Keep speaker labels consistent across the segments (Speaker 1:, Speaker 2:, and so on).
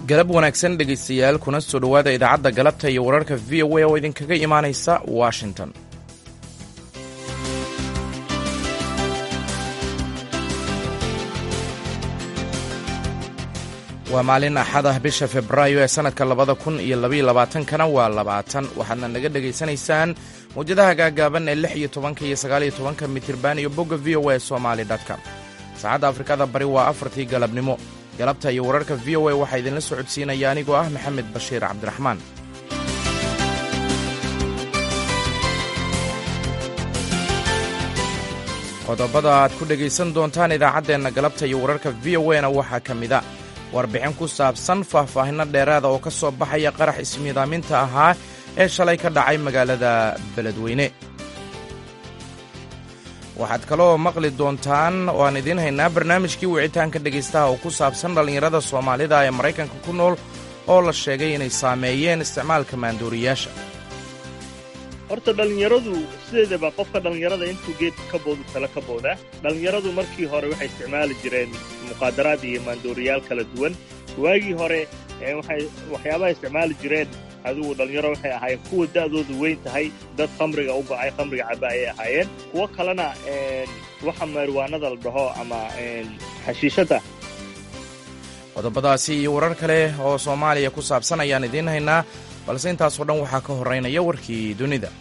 Speaker 1: galab wanaagsan dhegaystayaal kuna soo dhowaada idaacadda galabta iyo wararka v o a oo idinkaga imaanaysa washington waa maalin axad ah bisha febraayo ee sannadka labada kun iyo labaiyo labaatankana waa labaatan waxaadna naga dhegaysanaysaan mawjadaha gaagaaban ee lix iyo tobanka iyo sagaaliyo tobanka mitirban iyo bogga v o a somali com saacadda afrikada bari waa afartii galabnimo galabta iyo wararka v o a waxaa idinla socodsiinaya anigoo ah maxamed bashiir cabdiraxmaan qodobada aad ku dhegaysan doontaan idaacaddeenna galabta iyo wararka v o a na waxaa ka mida warbixin ku saabsan faahfaahinno dheeraada oo ka soo baxaya qarax ismiidaaminta ahaa ee shalay ka dhacay magaalada beledweyne waxaad kaloo maqli doontaan oo aan idiin haynaa barnaamijkii wicitaanka dhegaystaha oo ku saabsan dhallinyarada soomaalida ee maraykanka ku nool oo la sheegay inay saameeyeen isticmaalka maandooriyaasha
Speaker 2: horta dhallinyaradu sideedaba qofka dhallinyarada intuu geedka ka boodu tala ka boodaa dhallinyaradu markii hore waxay isticmaali jireen muqaadaraad iyo maandooriyaal kala duwan waagii hore waxyaabaha isticmaali jireen adigu dhallinyaro waxay ahaayeen kuwa da'doodu weyn tahay dad khamriga u bacay khamriga caba ayay ahaayeen kuwo kalena waxa meerwaanada la dhaho ama xashiishadda
Speaker 1: qodobadaasi iyo warar kale oo soomaaliya ku saabsan ayaan idiin haynaa balse intaasoo dhan waxaa ka horraynaya warkii dunida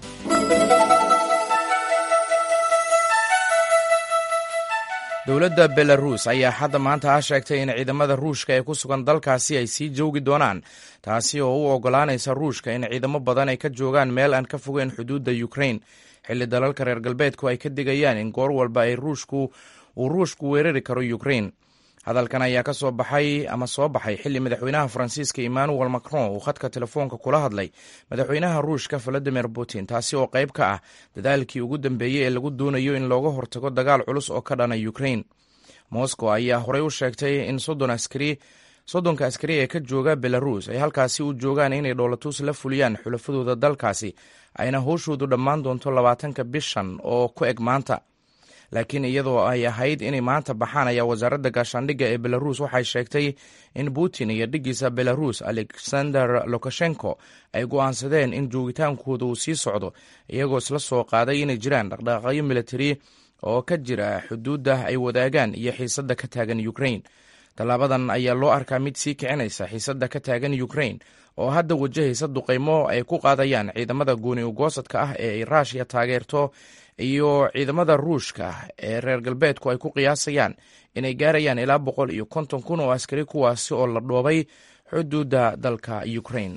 Speaker 1: dowladda belaruus ayaa hadda maanta ah sheegtay in ciidamada ruushka ee ku sugan dalkaasi ay sii joogi doonaan taasi oo u oggolaanaysa ruushka in ciidamo badan ay ka joogaan meel aan ka fogeyn xuduudda ukrain xilli dalalka reer galbeedku ay ka digayaan in goor walba ay ruushku uu ruushku weerari karo ukrain hadalkan ayaa ka soo baxay ama soo baxay xilli madaxweynaha faransiiska emmanuel macron uu khadka telefoonka kula hadlay madaxweynaha ruushka valadimir putin taasi oo qayb ka ah dadaalkii ugu dambeeyey ee lagu doonayo in looga hortago dagaal culus oo ka dhana ukrain moscow ayaa horey u sheegtay in soddon askari soddonka askari ee ka jooga belaruus ay halkaasi u joogaan inay dhoolatuus la fuliyaan xulafadooda dalkaasi ayna howshoodu dhammaan doonto labaatanka bishan oo ku eg maanta laakiin iyadoo ay ahayd inay maanta baxaan ayaa wasaaradda gaashaandhigga ee belaruus waxay sheegtay in putin iyo dhiggiisa belaruus alexander lukashenko ay go'aansadeen in joogitaankooda uu sii socdo iyagoo isla soo qaaday inay jiraan dhaqdhaqaaqyo militari oo ka jira xuduudda ay wadaagaan iyo xiisadda ka taagan ukrain tallaabadan ayaa loo arkaa mid sii kicinaysa xiisadda ka taagan ukrain oo hadda wajahaysa duqaymo ay ku qaadayaan ciidamada gooni ugoosadka ah ee ay raashiya taageerto iyo ciidamada ruushka ee reer galbeedku ay ku qiyaasayaan inay gaarayaan ilaa boqol iyo konton kun oo askari kuwaasi oo la dhoobay xuduudda dalka ukrain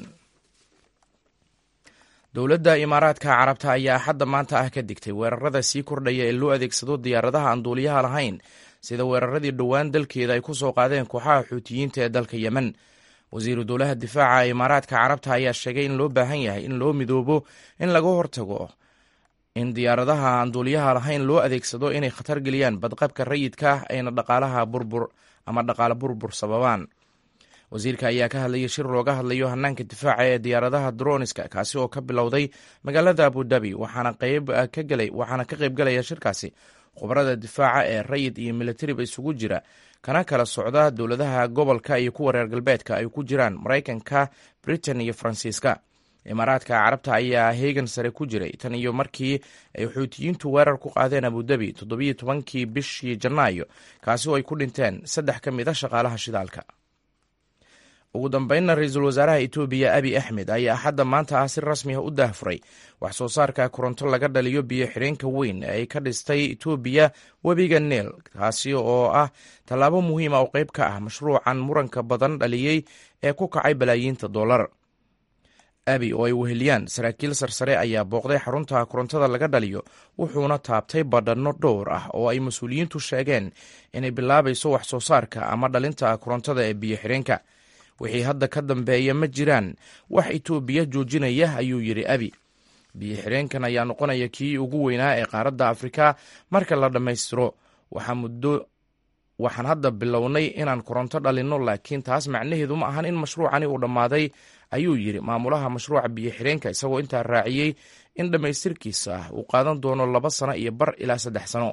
Speaker 1: dowladda imaaraadka carabta ayaa hadda maanta ah ka digtay weerarada sii kordhaya ee loo adeegsado diyaaradaha aan duuliyaha lahayn sida weeraradii dhowaan dalkeeda ay ku soo qaadeen kooxaha xuutiyiinta ee dalka yemen wasiiru dowlaha difaaca ee imaaraadka carabta ayaa sheegay in loo baahan yahay in loo midoobo in laga hortago in diyaaradaha aan duuliyaha lahayn loo adeegsado inay khatar geliyaan badqabka rayidka ayna dhaqaalaha burbur ama dhaqaale burbur sababaan wasiirka ayaa ka hadlayay shir looga hadlayo hanaanka difaaca ee diyaaradaha droniska kaasi oo ka bilowday magaalada abudabi waxaana waxaana ka qayb galaya shirkaasi khubarada difaaca ee rayid iyo militariba isugu jira kana kala socda dowladaha gobolka iyo kuwa reer galbeedka ay ku jiraan maraykanka britain iyo faransiiska imaaraadka carabta ayaa heegan sare ku jiray tan iyo markii ay xuutiyiintu weerar ku qaadeen abudabi toddobiyo tobankii bishii janaayo kaasi oo ay ku dhinteen saddex ka mid a shaqaalaha shidaalka ugu dambeynna ra-iisul wasaaraha etoobiya abi axmed ayaa axadda maanta ah si rasmi ah u daahfuray wax soo saarka koronto laga dhaliyo biyo xireenka weyn ee ay ka dhistay etoobiya webiga neel kaasi oo ah tallaabo muhiima oo qayb ka ah mashruucan muranka badan dhaliyey ee ku kacay balaayiinta dollar abi oo ay weheliyaan saraakiil sarsare ayaa booqday xarunta korontada laga dhaliyo wuxuuna taabtay badhanno dhowr ah oo ay mas-uuliyiintu sheegeen inay bilaabayso wax soo saarka ama dhalinta korontada ee biyo xireenka wixii hadda ka dambeeya ma jiraan wax itoobiya joojinaya ayuu yidhi abi biyo xireenkan ayaa noqonaya kii ugu weynaa ee qaaradda afrika marka la dhammaystiro waxaa muddo waxaan hadda bilownay inaan koronto dhalinno laakiin taas macnaheedu ma ahan in mashruucani uu dhammaaday ayuu yidhi maamulaha mashruuca biyo xireenka isagoo intaa raaciyey in dhammaystirkiisa uu qaadan doono laba sano iyo bar ilaa saddex sano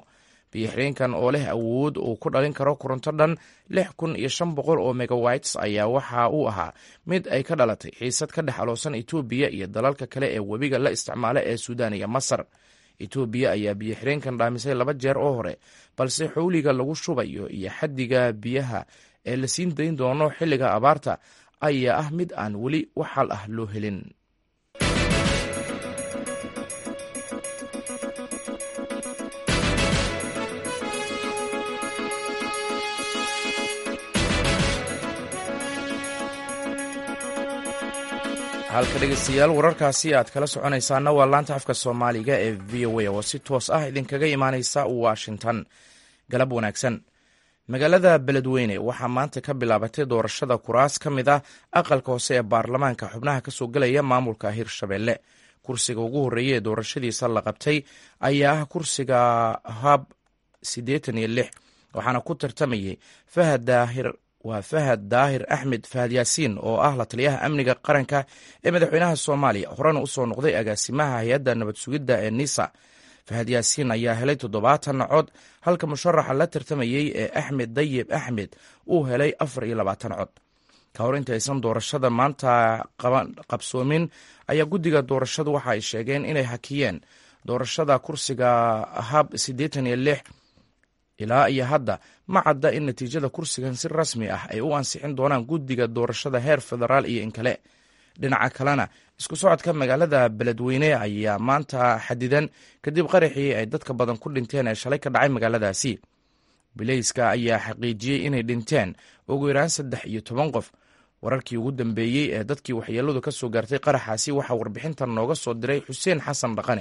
Speaker 1: biyoxireenkan oo leh awood uu ku dhalin karo koronto dhan lix kun iyo shan boqol oo megawites ayaa waxa uu ahaa mid ay ka dhalatay xiisad ka dhex aloosan etoobiya iyo dalalka kale ee webiga la isticmaala ee suudaan iyo masar etoobiya ayaa biyoxireenkan dhaamisay laba jeer oo hore balse xowliga lagu shubayo iyo xaddiga biyaha ee la siin dayn doono xilliga abaarta ayaa ah mid aan weli wax xal ah loo helin halka dhegeystayaal wararkaasi aad kala soconaysaana waa laanta afka soomaaliga ee v o a oo si toos ah idinkaga imaaneysa washington galab wanaagsan magaalada beledweyne waxaa maanta ka bilaabatay doorashada kuraas ka mid ah aqalka hoose ee baarlamaanka xubnaha kasoo gelaya maamulka hirshabelle kursiga ugu horreeya ee doorashadiisa la qabtay ayaa ah kursiga hab siddeetan iyo lix waxaana ku tartamayay fahad daahir waa fahad daahir axmed fahad yaasiin oo ah la taliyaha amniga qaranka ee madaxweynaha soomaaliya horena usoo noqday agaasimaha hay-adda nabad sugidda ee nisa fahad yaasiin ayaa helay toddobaatan cod halka musharaxa la tartamayey ee axmed dayib axmed uu helay afar iyo labaatan cod ka hor intaysan doorashada maanta qabsoomin ayaa guddiga doorashadu waxa ay sheegeen inay hakiyeen doorashada kursiga hab siddeetan iyo lix ilaa iyo hadda ma cadda in natiijada kursigan si rasmi ah ay u ansixin doonaan guddiga doorashada heer federaal iyo in kale dhinaca kalena isku socodka magaalada beledweyne ayaa maanta xadidan kadib qaraxii ay dadka badan ku dhinteen ee shalay ka dhacay magaaladaasi bileyska ayaa xaqiijiyey inay dhinteen ugu yaraan saddex iyo toban qof wararkii ugu dambeeyey ee dadkii waxyeeladu ka soo gaartay qaraxaasi waxaa warbixintan nooga soo diray xuseen xasan dhaqane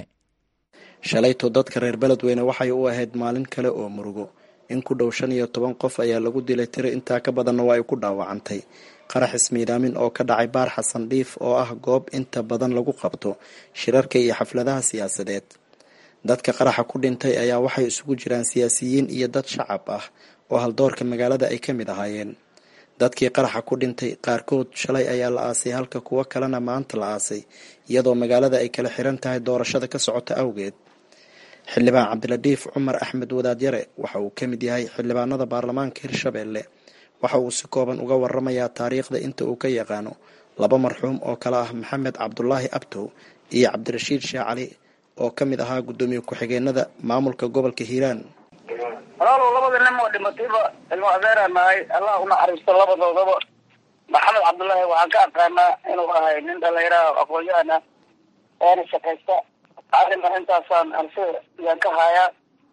Speaker 3: shalayto dadka reer beledweyne waxay u ahayd maalin kale oo murugo in ku dhow shan iyo toban qof ayaa lagu dilay tiro intaa ka badanna waa ay ku dhaawacantay qarax ismiidaamin oo ka dhacay baar xasan dhiif oo ah goob inta badan lagu qabto shirarka iyo xafladaha siyaasadeed dadka qaraxa ku dhintay ayaa waxay isugu jiraan siyaasiyiin iyo dad shacab ah oo haldoorka magaalada ay ka mid ahaayeen dadkii qaraxa ku dhintay qaarkood shalay ayaa la aasay halka kuwo kalena maanta la aasay iyadoo magaalada ay kala xiran tahay doorashada ka socota awgeed xildhibaan cabdiladhiif cumar axmed wadaadyare waxa uu ka mid yahay xildhibaanada baarlamaanka hirshabelle waxa uu si kooban uga waramayaa taariikhda inta uu ka yaqaano laba marxuum oo kale ah maxamed cabdulaahi abtow iyo cabdirashiid sheekh cali oo ka mid ahaa guddoomiye ku-xigeenada maamulka gobolka hiiraan
Speaker 4: walaalow labada nin oo dhimatayba ilmo adeeraan nahay allah unaxariisto labadoodaba maxamed cabdullaahi waxaan ka aqaanaa inuu ahay nin dhalinyaraha aqoon-yahan ah oona shaqaysta arima intaasaan ansi yaan ka haayaa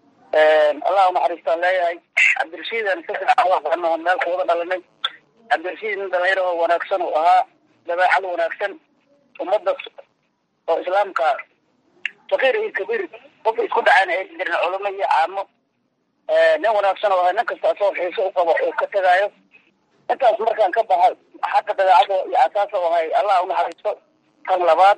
Speaker 4: allah unaxariistaan leeyahay cabdirashiidan si fiican u aqaano meel kuwada dhalanay cabdirashiid nin dhalinyaro oo wanaagsan uu ahaa dabeecad wanaagsan ummadda oo islaamka fakiir iyo kabiir qofka isku dhacayn ay jirin culamo iyo caamo nin wanaagsan oo ahay nin kasta asagoo xiiso u qabo oo ka tegaayo intaas markaan ka baxa xagga dabeecada iyo asaasa u ahay allah unaxariisto kan labaad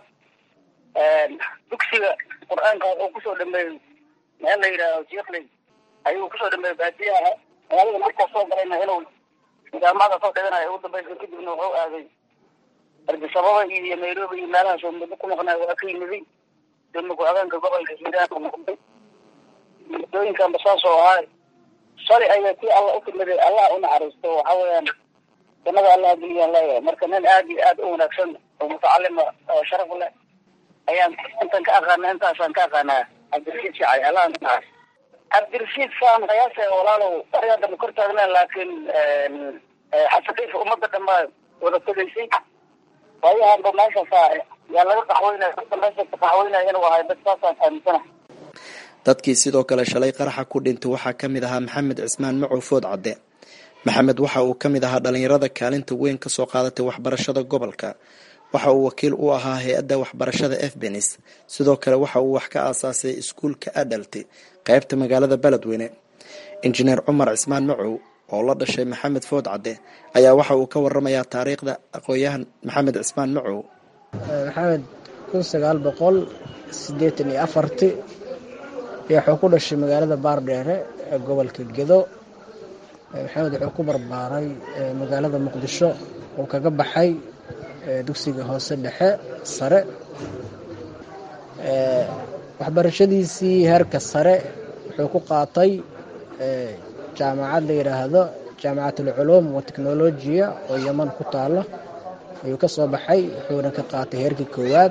Speaker 4: dugsiga qur-aanka wuxuu kusoo dhameeyey meel la yidhaaho jikley ayuu kusoo dhameeyey baadiyaha magaalada markuu soo galayna inuu jaamacada soo dhiganayo ugu dambaysa kadibna wuxuu aaday ardisababa iyo nairobi iyo meelahaas oo muddo ku maqnay waa ka yimiday dema ku-xigeenka gobolka hiiraan u noqday muddooyinkanba saas oo ahaa shalay ayaa tii alla u timiday allah unaxariisto waxa weeyaan jannada allah geliyaan leeyahay marka nin aad iyo aad u wanaagsan oo mutacalima oo sharaf leh ayaan intan ka aqaana intaasaan ka aqaanaa cabdirashiid shacay allah naxariis cabdirashiid saan qiyaasa walaalow arigaa dambe kor taagneen laakiin xasaqiifa ummadda dhanbaa wada tegaysay waayahanba meeshaasa yaa laga qaxweynaya dadka meesha ka qaxweynaya inuu ahay dad saasaan aaminsana
Speaker 3: dadkii sidoo kale shalay qaraxa ku dhintay waxaa ka mid ahaa maxamed cismaan macow food cadde maxamed waxa uu ka mid ahaa dhalinyarada kaalinta weyn ka soo qaadatay waxbarashada gobolka waxa uu wakiil u ahaa hay-adda waxbarashada efbenis sidoo kale waxa uu wax ka aasaasay iskuulka adalti qeybta magaalada beledweyne injineer cumar cismaan macow oo la dhashay maxamed food cadde ayaa waxa uu ka waramayaa taariikhda aqoon-yahan maxamed cismaan macow
Speaker 5: maxamed kun sagaal boqol sideetan iyo afarti wuxuu ku dhashay magaalada baardheere ee gobolka gedo maxamed wuxuu ku barbaaray magaalada muqdisho uu kaga baxay dugsiga hoose dhexe sare waxbarashadiisii heerka sare wuxuu ku qaatay jaamacad la yidhaahdo jaamacat alculuum wa teknolojiya oo yeman ku taalo ayuu ka soo baxay wuxuuna ka qaatay heerkii koowaad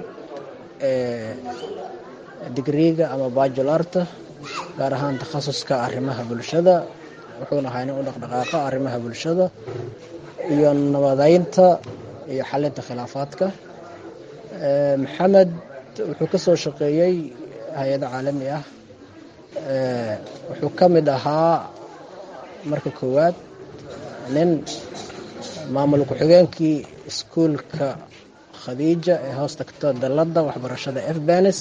Speaker 5: digriiga ama bajularta gaar ahaan takhasuska arrimaha bulshada wuxuuna ahaa nin u dhaqdhaqaaqa arrimaha bulshada iyo nabadeynta iyo xalinta khilaafaadka maxamed wuxuu ka soo shaqeeyey hay-ado caalami ah wuxuu ka mid ahaa marka koowaad nin maamul ku-xigeenkii iskuulka khadiija ee hoos tagta dalladda waxbarashada efbanes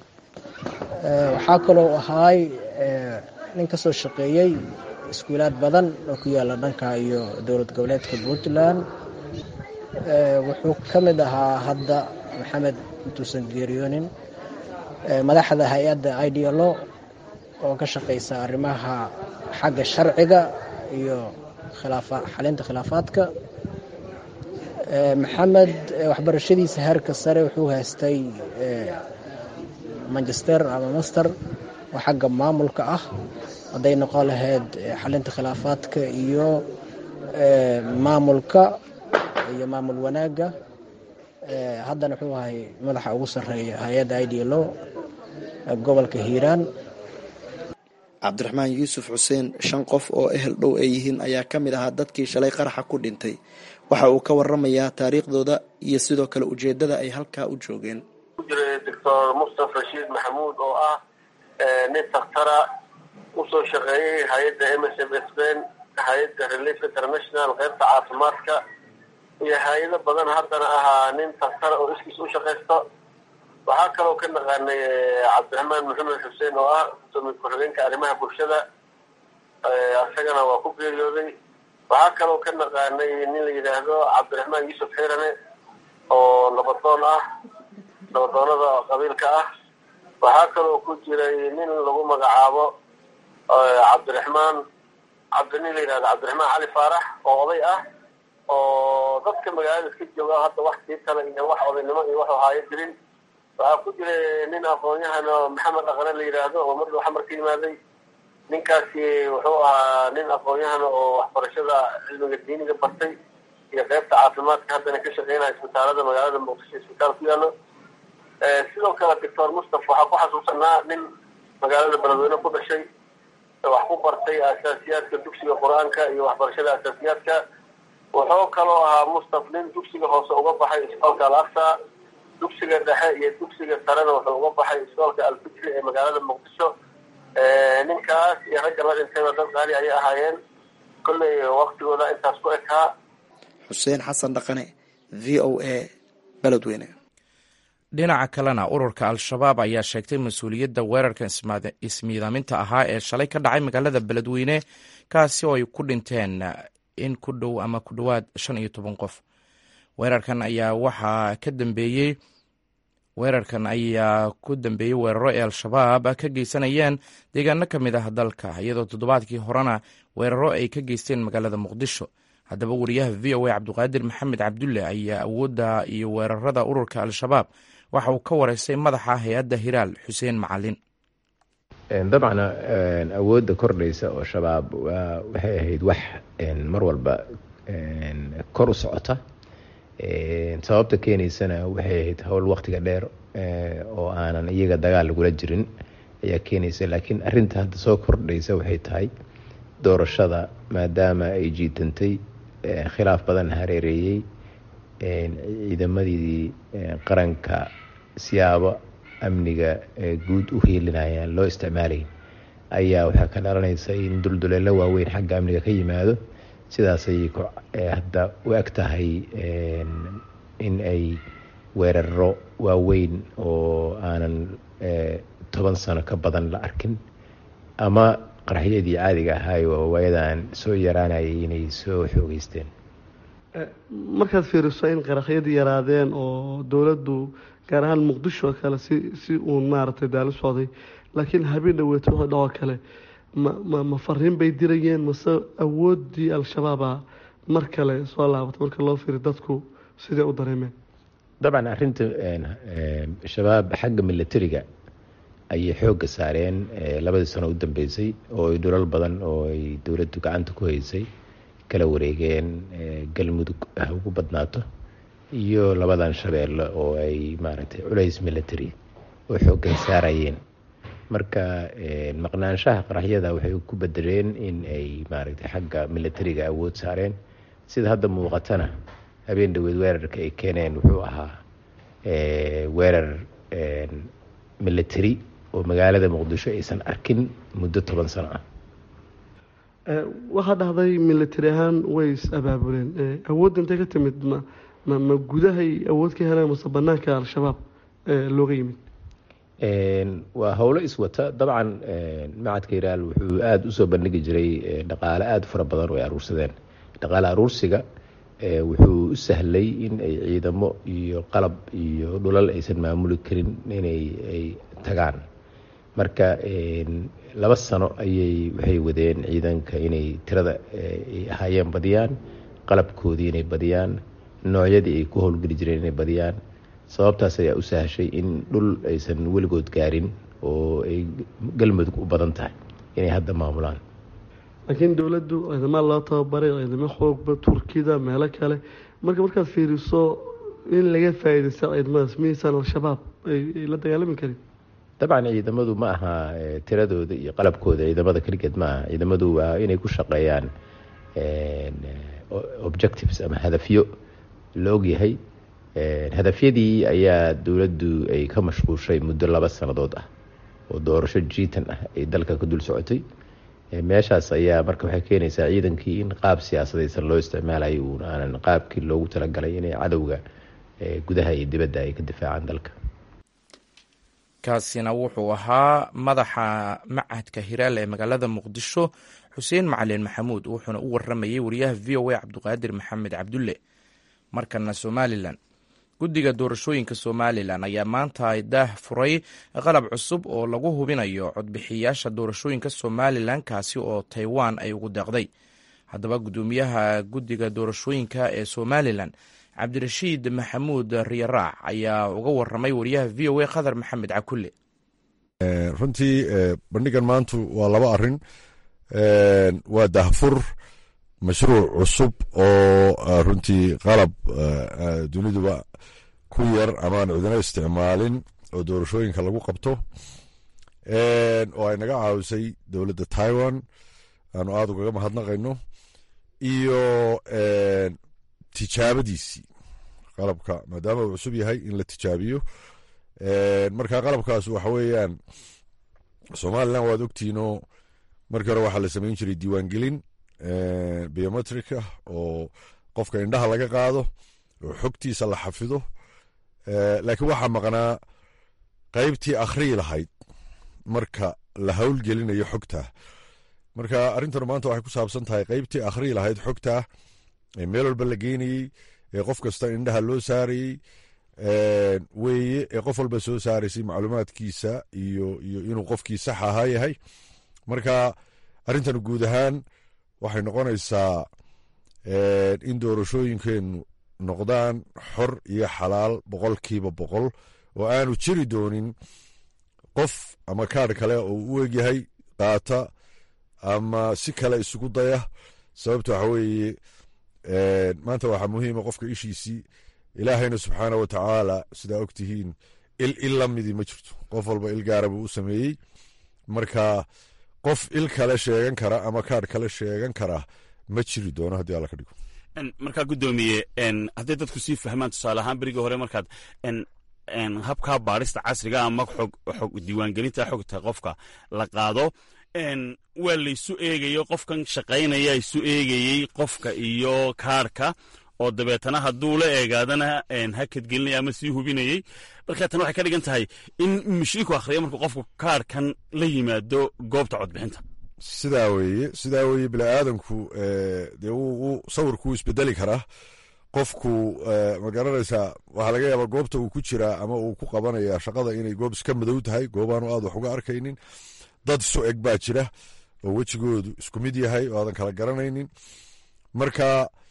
Speaker 5: waxaa kaloo ahaay nin ka soo shaqeeyey iskuulaad badan oo ku yaala dhanka iyo dowlad goboleedka puntland wuxuu ka mid ahaa hadda maxamed intuusan geeriyoonin madaxda hay-adda idlo oo ka shaqeysa arrimaha xagga sharciga iyo xalinta khilaafaadka maxamed waxbarashadiisa heerka sare wuxuu haystay manchester ama master oo xagga maamulka ah hadday noqon lahayd xalinta khilaafaadka iyo maamulka iyo maamul wanaagga haddana wuxuu ahay madaxa ugu sarreeya hay-adda idlo gobolka hiiraan
Speaker 3: cabdiraxmaan yuusuf xuseen shan qof oo ehel dhow ay yihiin ayaa ka mid ahaa dadkii shalay qaraxa ku dhintay waxa uu ka waramayaa taariikhdooda iyo sidoo kale ujeedada ay halkaa u joogeen
Speaker 6: jiray doctor mustafa rashiid maxamuud oo ah nin dakhtara usoo shaqeeyey hay-adda m s m sben hay-adda relief international qaybta caafimaadka iyo hay-ado badan haddana ahaa nin dakhtara oo iskiis u shaqaysto waxaa kaloo ka naqaanay cabdiraxmaan maxamed xuseen oo ah gudoomiye ku-xigeenka arrimaha bulshada isagana waa ku geeriyooday waxaa kaloo ka naqaanay nin la yidhaahdo cabdiraxmaan yuusuf xirane oo nabadoon ah nabadoonada qabiilka ah waxaa kaloo ku jiray nin lagu magacaabo cabdiraxmaan cabdinin la yidhahdo cabdiraxmaan cali faarax oo oday ah oo dadka magaalada iska jooga hadda wax tiitala iyo wax odaynimo iyo wax haayo jirin waxaa ku jiray nin aqoon-yahan oo maxamed aqre la yidhaahdo oo mar dhow xamar ka yimaaday ninkaasi wuxuu ahaa nin aqoon-yahan oo waxbarashada cilmiga diiniga bartay iyo qaybta caafimaadka haddana ka shaqeynaya isbitaalada magaalada muqdisho isbitaal ku yaalo sidoo kale doctor mustafa waxaa ku xasuusanaa nin magaalada beledweyne ku dhashay wax ku bartay asaasiyaadka dugsiga qur-aanka iyo waxbarashada asaasiyaadka wuxuu kaloo ahaa mustaf nin dugsiga hoose uga baxay isbitaalka al aqsa dugsiga dhexe iyo dugsiga sarena wuxuu uga baxay isbitaalka alfikri ee magaalada muqdisho ninkaas iyo ragga la dhintayba dad qaali ayay ahaayeen kolley waktigooda intaas ku ekaa
Speaker 3: xuseen xasan dhaqane v o a beledweyne
Speaker 1: dhinaca kalena ururka al-shabaab ayaa sheegtay mas-uuliyadda weerarka ismiidaaminta ahaa ee shalay ka dhacay magaalada beledweyne kaasi oo ay ku dhinteen in ku dhow ama ku dhowaad shan iyo toban qof weerarkan ayaa waxaa ka dambeeyey weerarkan ayaa ku dambeeyey weeraro ee al-shabaab ka geysanayeen deegaano ka mid ah dalka iyadoo toddobaadkii horena weeraro ay ka geysteen magaalada muqdisho haddaba wariyaha v o a cabdiqaadir maxamed cabdulle ayaa awoodda iyo weerarada ururka al-shabaab waxa uu ka wareystay madaxa hay-adda hiraal xuseen macalin
Speaker 7: dabcan awoodda kordhaysa oo shabaab waxay ahayd wax mar walba kor u socota sababta keenaysana waxay ahayd howl waktiga dheer oo aanan iyaga dagaal lagula jirin ayaa keenaysa laakiin arinta hadda soo kordhaysa waxay tahay doorashada maadaama ay jiitantay khilaaf badan hareereeyey ciidamadii qaranka siyaabo amniga guud u hiilinayaan loo isticmaalay ayaa waxaa ka dhalanaysa in dulduleelo waaweyn xagga amniga ka yimaado sidaasay hadda u eg tahay in ay weeraro waaweyn oo aanan toban sano ka badan la arkin ama qaraxyadii caadiga ahaay oo waayadan soo yaraanayay inay soo xoogeysteen
Speaker 8: markaad fiiriso in qaraxyadii yaraadeen oo dowladdu gaar ahaan muqdisho oo kale si si uun maaragtay daali socday laakiin habeen dhaweeto wixii dhacoo kale ma ma ma fariin bay dirayeen mase awooddii al-shabaaba mar kale soo laabatay marka loo fiiri dadku sidee u dareemeen
Speaker 7: dabcan arinta shabaab xagga milatariga ayay xoogga saareen labadii sano u dambeysay oo ay dhulal badan oo ay dowladdu gacanta ku haysay kala wareegeen galmudug ha ugu badnaato iyo labadan shabeelle oo ay maaragtay culays military oo xooggan saarayeen marka maqnaanshaha qaraxyada waxay ku bedeleen in ay maaragtay xagga militariga awood saareen sida hadda muuqatana habeen dhaweed weerarka ay keeneen wuxuu ahaa weerar military oo magaalada muqdisho aysan arkin muddo toban sano ah
Speaker 8: waxaa dhahday military ahaan way is abaabuleen awoodda intay ka timid ma ma ma gudahay awood ka helaan mase banaanka al-shabaab looga yimid
Speaker 7: waa howlo iswata dabcan macadka hiraal wuxuu aada usoo bandhigi jiray dhaqaale aada u fara badan oo ay aruursadeen dhaqaale aruursiga wuxuu u sahlay in ay ciidamo iyo qalab iyo dhulal aysan maamuli karin inay ay tagaan marka laba sano ayay waxay wadeen ciidanka inay tirada ay ahaayeen badiyaan qalabkoodii inay badiyaan noocyadii ay ku howlgeli jireen inay badiyaan sababtaas ayaa u sahashay in dhul aysan weligood gaarin oo ay galmudug u badan tahay inay hadda maamulaan
Speaker 8: laakiin dowladdu ciidama loo tababaray ciidamo xoogba turkida meelo kale marka markaad fiiriso in laga faa'iidaysta ciidamadaas miyaysaan al-shabaab ay la dagaalami karin
Speaker 7: dabcan ciidamadu ma aha tiradooda iyo qalabkooda ciidamada keligeed ma aha ciidamadu waa inay ku shaqeeyaan objectives ama hadafyo la ogyahay hadafyadii ayaa dowladdu ay ka mashquushay muddo laba sannadood ah oo doorasho jiitan ah ay dalka ka dul socotay meeshaas ayaa marka waxay keenaysaa ciidankii in qaab siyaasadaysan loo isticmaalayo uun aanan qaabkii loogu talagalay inay cadowga gudaha iyo dibadda ay ka difaacaan dalka
Speaker 1: kaasina wuxuu ahaa madaxa macadka hiraal ee magaalada muqdisho xuseen macalin maxamuud wuxuuna u waramayey wariyaha v o a cabdiqaadir maxamed cabdulle markana somalilan guddiga doorashooyinka somalilan ayaa maanta daah furay qalab cusub oo lagu hubinayo codbixiyayaasha doorashooyinka somalilan kaasi oo taiwan ay ugu deeqday haddaba guddoomiyaha guddiga doorashooyinka ee somalilan cabdirashiid maxamuud riyaraac ayaa uga waramay wariyaha v o a khadar maxamed cakulle
Speaker 9: runtii bandhigan maantu waa laba arin waa dahfur mashruuc cusub oo runtii qalab duniduba ku yar amaan cidino isticmaalin oo doorashooyinka lagu qabto oo ay naga caawisay dowladda taiwan aanu aada ugaga mahadnaqayno iyo tijaabadiisii qalabka maadaama uu cusub yahay in la tijaabiyo marka qalabkaas waxa weeyaan somalilan waad ogtiinoo markii hore waxaa la samayn jiray diiwaangelin biometricah oo qofka indhaha laga qaado oo xogtiisa la xafido laakiin waxaa maqnaa qaybtii akhriyi lahayd marka la howlgelinayo xogtaa marka arrintanu maanta waxay ku saabsan tahay qaybtii akhriyi lahayd xogtaa ee meel walba la geynayey ee qof kasta indhaha loo saarayey weeye ee qof walba soo saaraysay macluumaadkiisa iyo iyo inuu qofkii sax ahaa yahay marka arrintanu guud ahaan waxay noqonaysaa in doorashooyinkeenu noqdaan xor iyo xalaal boqolkiiba boqol oo aanu jiri doonin qof ama kaadh kale oo u egyahay qaata ama si kale isugu daya sababta waxa weeye maanta waxaa muhiima qofka ishiisii ilaahayna subxaana wa tacaala sidaa og tihiin il il la midii ma jirto qof walba il gaara buu u sameeyey marka qof il kale sheegan kara ama kaadh kale sheegan kara ma jiri doono haddii alla ka dhigo
Speaker 10: markaa guddoomiye hadday dadku sii fahmaan tusaale ahaan berigii hore markaad habkaa baadhista casriga ama xog diiwaangelinta xogta qofka la qaado waa laysu eegayo qofkan shaqaynaya isu eegayey qofka iyo kaarhka oo dabeetana hadduu la eegaadana hakadgelinaya ama sii hubinayey marka tan waxay ka dhigan tahay in mashriinku akhriya markuu qofku kaarhkan la yimaado goobta codbixinta
Speaker 9: sidaa weeye sidaa weeye biniaadanku dee wuu sawirku isbedeli karaa qofku ma garanaysaa waxaa laga yaabaa goobta uu ku jiraa ama uu ku qabanaya shaqada inay goob iska madow tahay goobaanu aad wax uga arkaynin dad isu eg baa jira oo wejigoodu isku mid yahay oo aadan kala garanaynin marka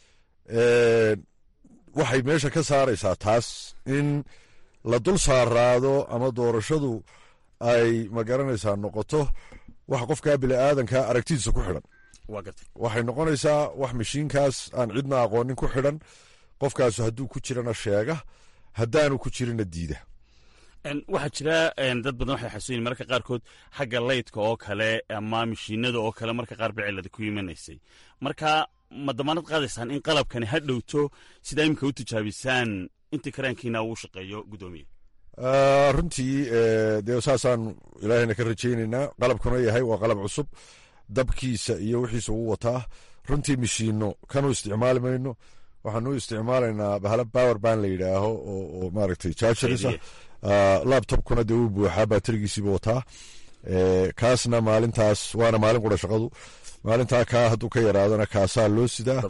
Speaker 9: waxay meesha ka saaraysaa taas in la dul saaraado ama doorashadu ay ma garanaysaa noqoto wax qofkaa bini'aadanka aragtidiisa ku xidhan waxay noqonaysaa wax mashiinkaas aan cidna aqoonin ku xidhan qofkaasu hadduu ku jirana sheega haddaanu ku jirina diida
Speaker 10: waxaa jira dad badan waxay xasuuyin mararka qaarkood xagga laydka oo kale ama mashiinada oo kale marka qaar ba cilada ku imanaysay marka ma damaanad qaadaysaan in qalabkani ha dhowto sidaa iminka u tijaabisaan intii karaankiina uu shaqeeyo guddoomiye
Speaker 9: runtii dee saasaan ilaahayna ka rajaynaynaa qalabkuna yahay waa qalab cusub dabkiisa iyo wixiisa uu wataa runtii mashiino kanu isticmaali mayno waxaanu isticmaalaynaa bahala power ban la yidhaaho oo maaragtay chargerisa laptopkuna dee uu buuxaa baaterigiisiiba wataa kaasna maalintaas waana maalin qura shaqadu maalintaa kaa hadduu ka yaraadana kaasaa loo sidaa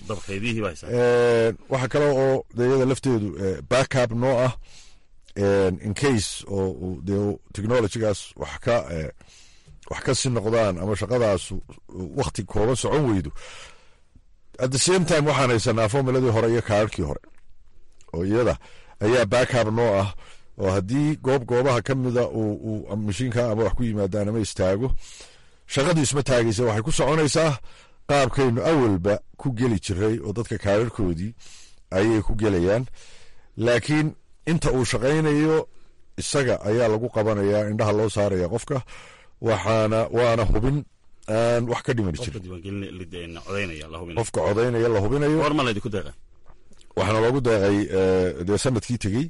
Speaker 9: waxa kale oo deyada lafteedu backup noo ah incase oo dee technologygaas wax ka wax ka si noqdaan ama shaqadaas wakti kooban socon weydo at the same time waxaan haysanaa formuladii hore iyo kaararkii hore oo iyada ayaa backup noo ah oo haddii goob goobaha ka mida uu mashiinka ama wax ku yimaadaan ama istaago shaqadii isma taagaysa waxay ku soconaysaa qaabkaynu awalba ku geli jiray oo dadka kaararkoodii ayay ku gelayaan laakiin inta uu shaqaynayo isaga ayaa lagu qabanayaa indhaha loo saaraya qofka waxaana waana hubin aan wax ka dhiman jirin qofka codaynaya la hubinayo waxaana loogu deeqay dee sanadkii tegey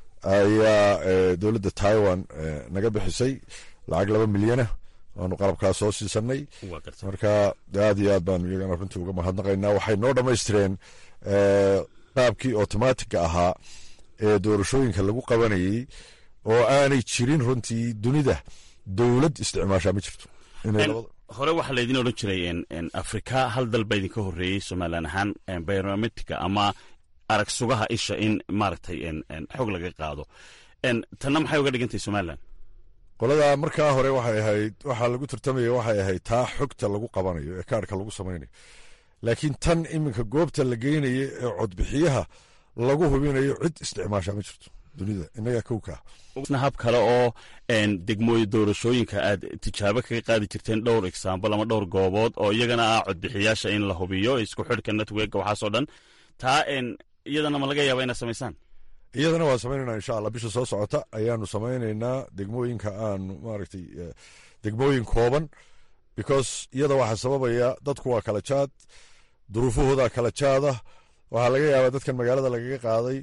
Speaker 9: ayaa dowladda taiwan naga bixisay lacag laba milyana waanu qalabkaas soo siisanay marka aad iyo aad baanu iyagana runtii uga mahadnaqaynaa waxay noo dhammaystireen qaabkii otomaatigga ahaa ee doorashooyinka lagu qabanayey oo aanay jirin runtii dunida dowlad isticmaashaa ma jirto
Speaker 10: hore waxaa laydin odhan jiray afrika hal dal baa idinka horreeyey somalilan ahaan biometrika ama arag sugaha isha in maaragtay xog laga qaado tanna maxay uga dhigantahay somalilan
Speaker 9: qolada markaa hore waxay ahayd waxaa lagu tartamaya waxay ahayd taa xogta lagu qabanayo ee kaarhka lagu samaynayo laakiin tan iminka goobta la geynayo ee codbixiyaha lagu hubinayo cid isticmaasha ma jirto dunida inagaa kowkaa
Speaker 10: hab kale oo degmooyi doorashooyinka aad tijaabo kaga qaadi jirteen dhowr exaambal ama dhowr goobood oo iyagana ah codbixiyaasha in la hubiyo isku xidhka networka waxaasoo dhan taa iyadana ma laga yaaba inaad samaysaan
Speaker 9: iyadana waan samaynayna insha allah bisha soo socota ayaanu samaynaynaa degmooyinka aanu maaragtay degmooyin kooban because iyada waxaa sababaya dadku waa kala jaad duruufahooda kala jaada waxaa laga yaabaa dadkan magaalada lagaga qaaday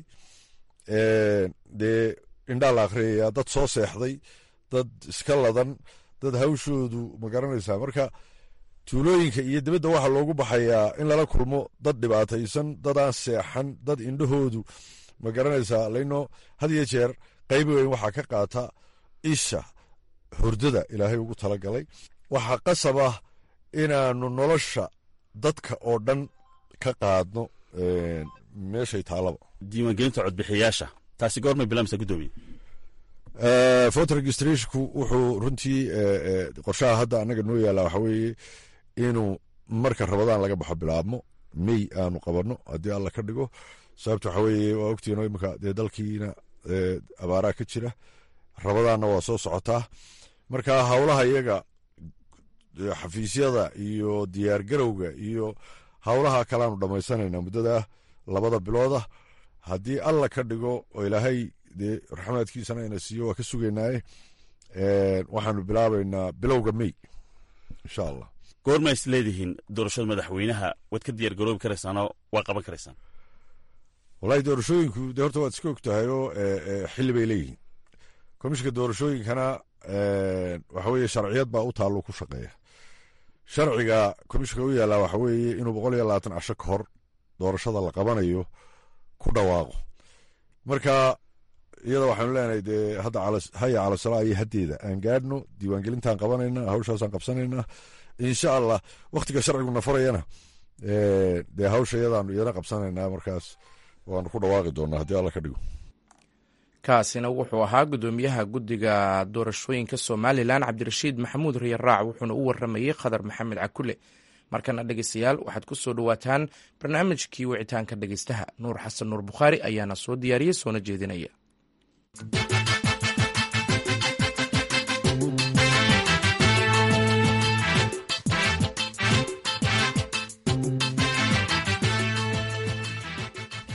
Speaker 9: dee indhaa la akhriyaya dad soo seexday dad iska ladan dad hawshoodu ma garanaysaa marka tuulooyinka iyo dibadda waxaa loogu baxayaa in lala kulmo dad dhibaataysan dad aan seexan dad indhahoodu ma garanaysaa laino had iyo jeer qayb weyn waxaa ka qaata isha hurdada ilaahay ugu talagalay waxaa qasab ah inaanu nolosha dadka oo dhan ka qaadno meeshay taalaba
Speaker 10: diiwaangelinta codbixiyayaasha taasi goormay bilaamsa guddoomiye
Speaker 9: voter registrationku wuxuu runtii qorshaha hadda annaga noo yaalla waxa weeye inuu marka rabadaan laga baxo bilaabmo may aanu qabanno haddii alla ka dhigo sababta waxa weeye waa ogtiino iminka dee dalkiina abaaraa ka jira rabadaanna waa soo socotaa marka howlaha iyaga xafiisyada iyo diyaargarowga iyo howlaha kaleaanu dhammaysanayna muddada labada bilooda haddii alla ka dhigo oo ilaahay dee raxmaadkiisana ina siiyo waa ka sugaynaaye waxaanu bilaabaynaa bilowga may insha allah
Speaker 10: goorma is leedihiin doorashada madaxweynaha waad ka diyaar garoobi karaysaanoo waa qaban karaysaan
Speaker 9: wallahi doorashooyinku dee horta waad iska og tahayoo xilli bay leeyihiin komishinka doorashooyinkana waxa weeye sharciyad baa u taallo ku shaqeeya sharciga komishinka u yaallaa waxa weeye inuu boqol iyo labaatan casho ka hor doorashada la qabanayo ku dhawaaqo marka iyada waxaanu leenahay dee hadda haya calasalaa iyo haddeeda aan gaadhno diiwaangelintaan qabanayna hawshaasaan qabsanayna insha allah wakhtiga sharciguna farayana dee hawsha iyadaanu iyana qabsanaynaa markaas waanu ku dhawaaqi doonaa haddii alla ka dhigo
Speaker 1: kaasina wuxuu ahaa guddoomiyaha guddiga doorashooyinka somalilan cabdirashiid maxamuud riyaraac wuxuuna u waramayey khadar maxamed cakule markana dhegeystayaal waxaad ku soo dhowaataan barnaamijkii wicitaanka dhegeystaha nuur xasan nuur bukhaari ayaana soo diyaariyey soona jeedinaya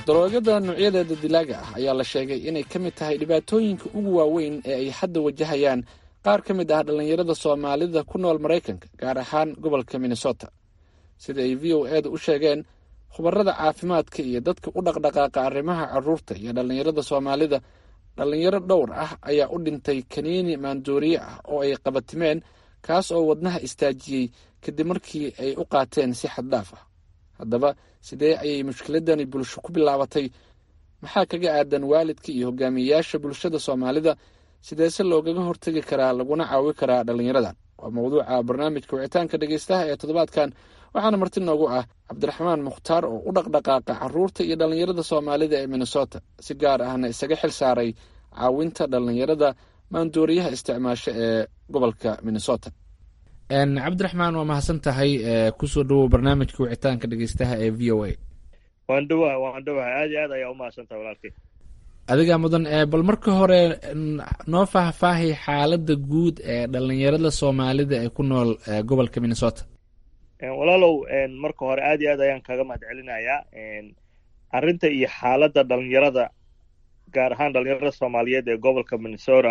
Speaker 11: daroogada noocyadeeda dilaaga ah ayaa la sheegay inay ka mid tahay dhibaatooyinka ugu waaweyn ee ay hadda wajahayaan qaar ka mid ah dhallinyarada soomaalida ku nool maraykanka gaar ahaan gobolka minnesota sida ay v o eeda u sheegeen khubarada caafimaadka iyo dadka u dhaqdhaqaaqa arrimaha caruurta iyo dhallinyarada soomaalida dhallinyaro dhowr ah ayaa u dhintay kaniini maandooriye ah oo ay qabatimeen kaas oo wadnaha istaajiyey kadib markii ay u qaateen si xad dhaaf ah haddaba sidee ayay mushkiladani bulsho ku bilaabatay maxaa kaga aadan waalidka iyo hogaamiyeyaasha bulshada soomaalida sideese loogaga hortegi karaa laguna caawi karaa dhallinyaradan waa mawduuca barnaamijka wicitaanka dhegeystaha ee toddobaadkan waxaana marti noogu ah cabdiraxmaan mukhtaar oo u dhaqdhaqaaqa caruurta iyo dhallinyarada soomaalida ee minnesota si gaar ahna isaga xil saaray caawinta dhallinyarada maandooriyaha isticmaasho ee gobolka minnesota cabdiraxmaan waa mahadsan tahay kusoo dhawow barnaamijka wicitaanka dhegeystaha ee v o a
Speaker 2: waan dhawaha waan dhawaha aad iyo aad ayaa u mahadsantaha walaalkay
Speaker 11: adigaa mudan bal marka hore noo faahfaahay xaaladda guud ee dhallinyarada soomaalida ee ku nool gobolka minnesota
Speaker 2: walaalow marka hore aad iyo aad ayaan kaga mahad celinayaa arrinta iyo xaaladda dhalinyarada gaar ahaan dhalinyarada soomaaliyeed ee gobolka minnesota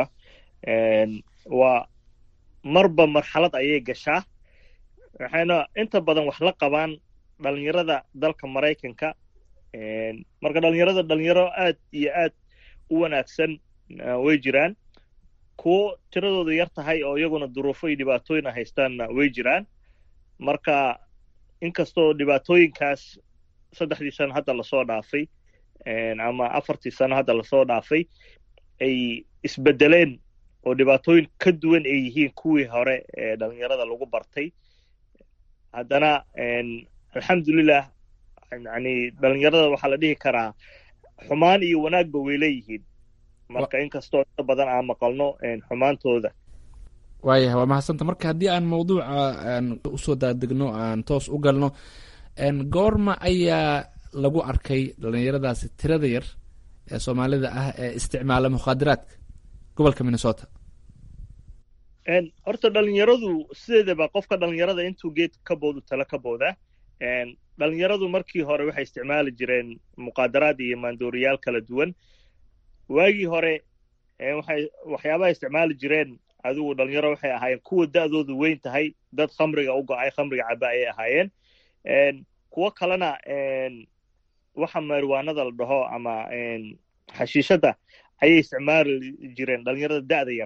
Speaker 2: waa marba marxalad ayay gashaa waxayna inta badan wax la qabaan dhalinyarada dalka maraykanka marka dhalinyarada dhalinyaro aad iyo aad u wanaagsan way jiraan kuwo tiradooda yar tahay oo iyaguna duruufo iyo dhibaatooyin a haystaanna way jiraan marka inkastoo dhibaatooyinkaas saddexdii sano hadda lasoo dhaafay ama afartii sano hadda lasoo dhaafay ay isbedeleen oo dhibaatooyin ka duwan ay yihiin kuwii hore ee dhalinyarada lagu bartay haddana alxamdulilah yani dhalinyarada waxaa la dhihi karaa xumaan iyo wanaagba way leeyihiin marka inkastoo inta badan aan maqalno xumaantooda
Speaker 11: waayahay waa mahadsanta marka haddii aan mawduuca aan usoo daadegno aan toos u galno goorma ayaa lagu arkay dhalinyaradaasi tirada yar ee soomaalida ah ee isticmaala mukhaadaraadka gobolka minnesota
Speaker 2: horta dhalinyaradu sideedaba qofka dhalinyarada intuu geed ka boodu tala ka booda dhalinyaradu markii hore waxay isticmaali jireen muqaadaraad iyo maandooriyaal kala duwan waagii hore waxay waxyaabaha isticmaali jireen adigu dhalinyaro waxay ahaayeen kuwa da'doodu weyn tahay dad khamriga u go-ay khamriga caba ayay ahaayeen kuwo kalena waxa mariwaanada la dhaho ama xashiishadda ayay isticmaali jireen dhalinyarada da'da yar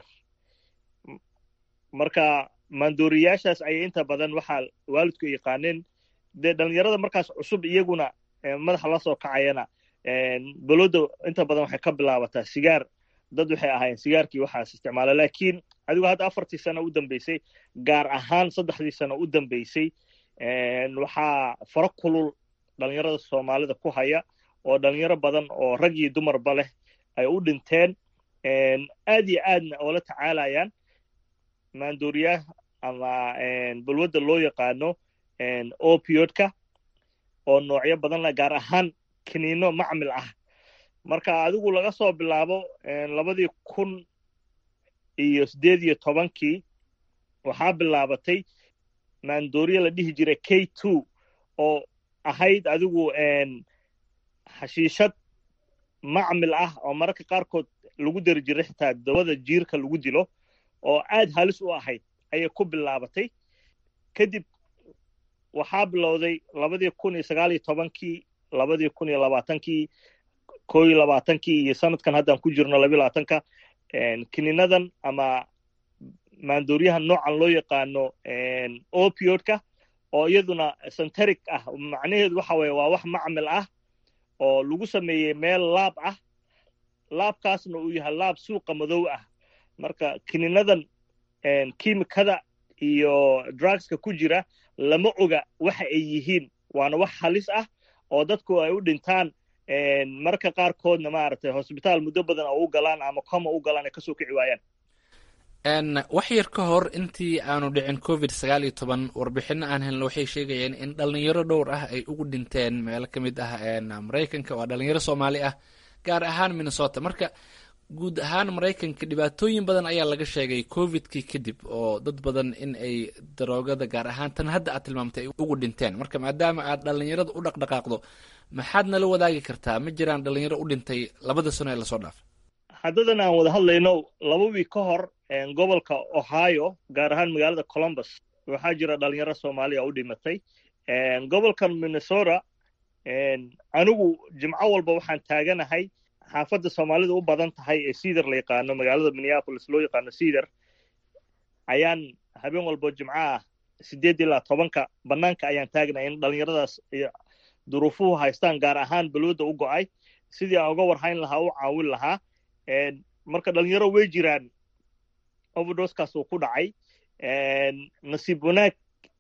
Speaker 2: marka maandooriyaashaas ayay inta badan waxaa waalidku yaqaaneen dee dhalinyarada markaas cusub iyaguna madaxa la soo kacayana balooda inta badan waxay ka bilaabataa sigaar dad waxay ahaayeen sigaarkii waxaas isticmaala laakiin adigu hadda afartii sano u dambeysay gaar ahaan saddexdii sano u dambeysay waxaa faro kulul dhalinyarada soomaalida ku haya oo dhalinyaro badan oo rag iyo dumarba leh ay u dhinteen aad iyo aadna oola tacaalayaan maandooriyaha ama balwadda loo yaqaano opiodka oo noocyo badan leh gaar ahaan kiniino macmil ah marka adigu laga soo bilaabo labadii kun iyo siddeed iyo tobankii waxaa bilaabatay maandooriya la dhihi jiray k two oo ahayd adigu xashiishad macmil ah oo mararka qaarkood lagu dari jiray xitaa dawada jiirka lagu dilo oo aad halis u ahayd ayay ku bilaabatay kadib waxaa bilowday labadii kun iyo sagaal iyo tobankii labadii kun iyo labaatankii koo iyo labaatankii iyo sanadkan haddaan ku jirno labiyo labaatanka kininadan ama maandooriyaha noocan loo yaqaano opiodka oo iyaduna centeric ah macnaheedu waxa weye waa wax macmil ah oo lagu sameeyey meel laab ah laabkaasna uu yahay laab suuqa madow ah marka kininadan kiimikada iyo drugska ku jira lama oga waxa ay yihiin waana wax halis ah oo dadku ay u dhintaan marka qaarkoodna maaragtay hosbitaal muddo badan oo u galaan ama coma u galaan ay kasoo kici waayaan
Speaker 11: wax yar ka hor intii aanu dhicin covid sagaal iyo toban warbixino aan helno waxay sheegayeen in dhalinyaro dhowr ah ay ugu dhinteen meelo ka mid ah maraykanka waa dhalinyaro soomaali ah gaar ahaan minnesota marka guud ahaan maraykanka dhibaatooyin badan ayaa laga sheegay covidkii kadib oo dad badan in ay daroogada gaar ahaan tan hadda aad tilmaamtay ay ugu dhinteen marka maadaama aad dhallinyarada u dhaqdhaqaaqdo maxaad nala wadaagi kartaa ma jiraan dhallinyaro u dhintay labada sano ee lasoo dhaafay
Speaker 2: haddadan aan wada hadlayno laba wiig ka hor gobolka ohio gaar ahaan magaalada columbus waxaa jira dhalinyaro soomaaliya u dhimatay gobolkan minnesota anigu jimco walba waxaan taaganahay xaafadda soomaalida u badan tahay ee cedar la yaqaano magaalada minneapolis loo yaqaano cedar ayaan habeen walbo jimco ah sideed ilaa tobanka bannaanka ayaan taagnahay in dhalinyaradaas duruufuhu haystaan gaar ahaan balwada u go'ay sidii aan uga warhayn lahaa u caawin lahaa marka dhalinyaro way jiraan overdoskaas uu ku dhacay nasiib wanaag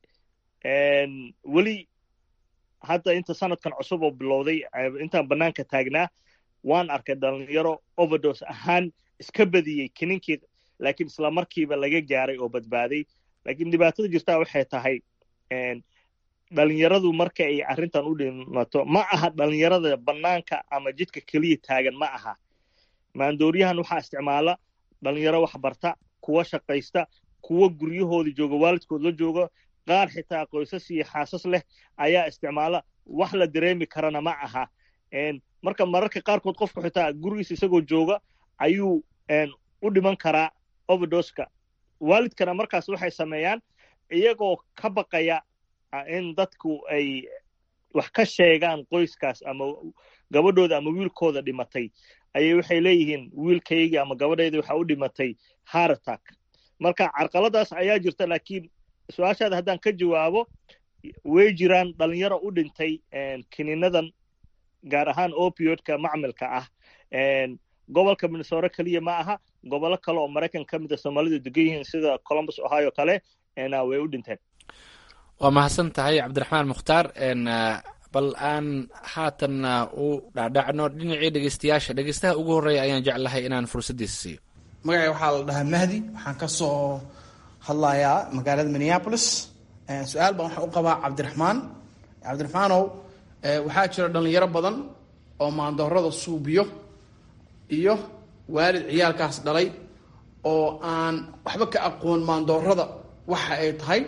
Speaker 2: weli hadda inta sanadkan cusub oo bilowday intaan bannaanka taagnaa waan arkay dhalinyaro overdos ahaan iska badiyey kininkii laakiin isla markiiba laga gaaray oo badbaaday laakiin dhibaatada jirtaa waxay tahay dhalinyaradu marka ay arrintan u dhimato ma aha dhalinyarada bannaanka ama jidka keliya taagan ma aha maandooriyahan waxaa isticmaala dhalinyaro wax barta kuwa shaqaysta kuwa guryahooda jooga waalidkood la jooga qaar xitaa qoysas iyo xaasas leh ayaa isticmaala wax la dareemi karana ma aha marka mararka qaarkood qofku xitaa gurigiisa isagoo jooga ayuu u dhiman karaa overdoska waalidkana markaas waxay sameeyaan iyagoo ka baqaya in dadku ay wax ka sheegaan qoyskaas ama gabadhooda ama wiilkooda dhimatay ayay waxay leeyihiin wiilkaygii ama gabadhayda waxaa u dhimatay haratak marka carqaladaas ayaa jirta laakiin su-aashaada haddaan ka jawaabo way jiraan dhalinyaro u dhintay kiniinadan gaar ahaan opiodka macmilka ah gobolka minnesota keliya ma aha gobollo kale oo maraykan ka mid a soomaalidu degan yihiin sida columbus ohio kale way u dhinteen
Speaker 11: waa mahadsan tahay cabdiraxmaan mukhtaar bal aan haatanna u dhacdhacno dhinacii dhegeystayaasha dhegeystaha ugu horreeya ayaan jeclahay inaan fursaddiisa siiyo
Speaker 12: magacay waxaa la dhahaa mahdi waxaan ka soo hadlayaa magaalada minneapolis su-aal baan waxaan u qabaa cabdiraxmaan cabdiraxmaanow waxaa jira dhalinyaro badan oo maandoorada suubiyo iyo waalid ciyaalkaas dhalay oo aan waxba ka aqoon maandoorada waxa ay tahay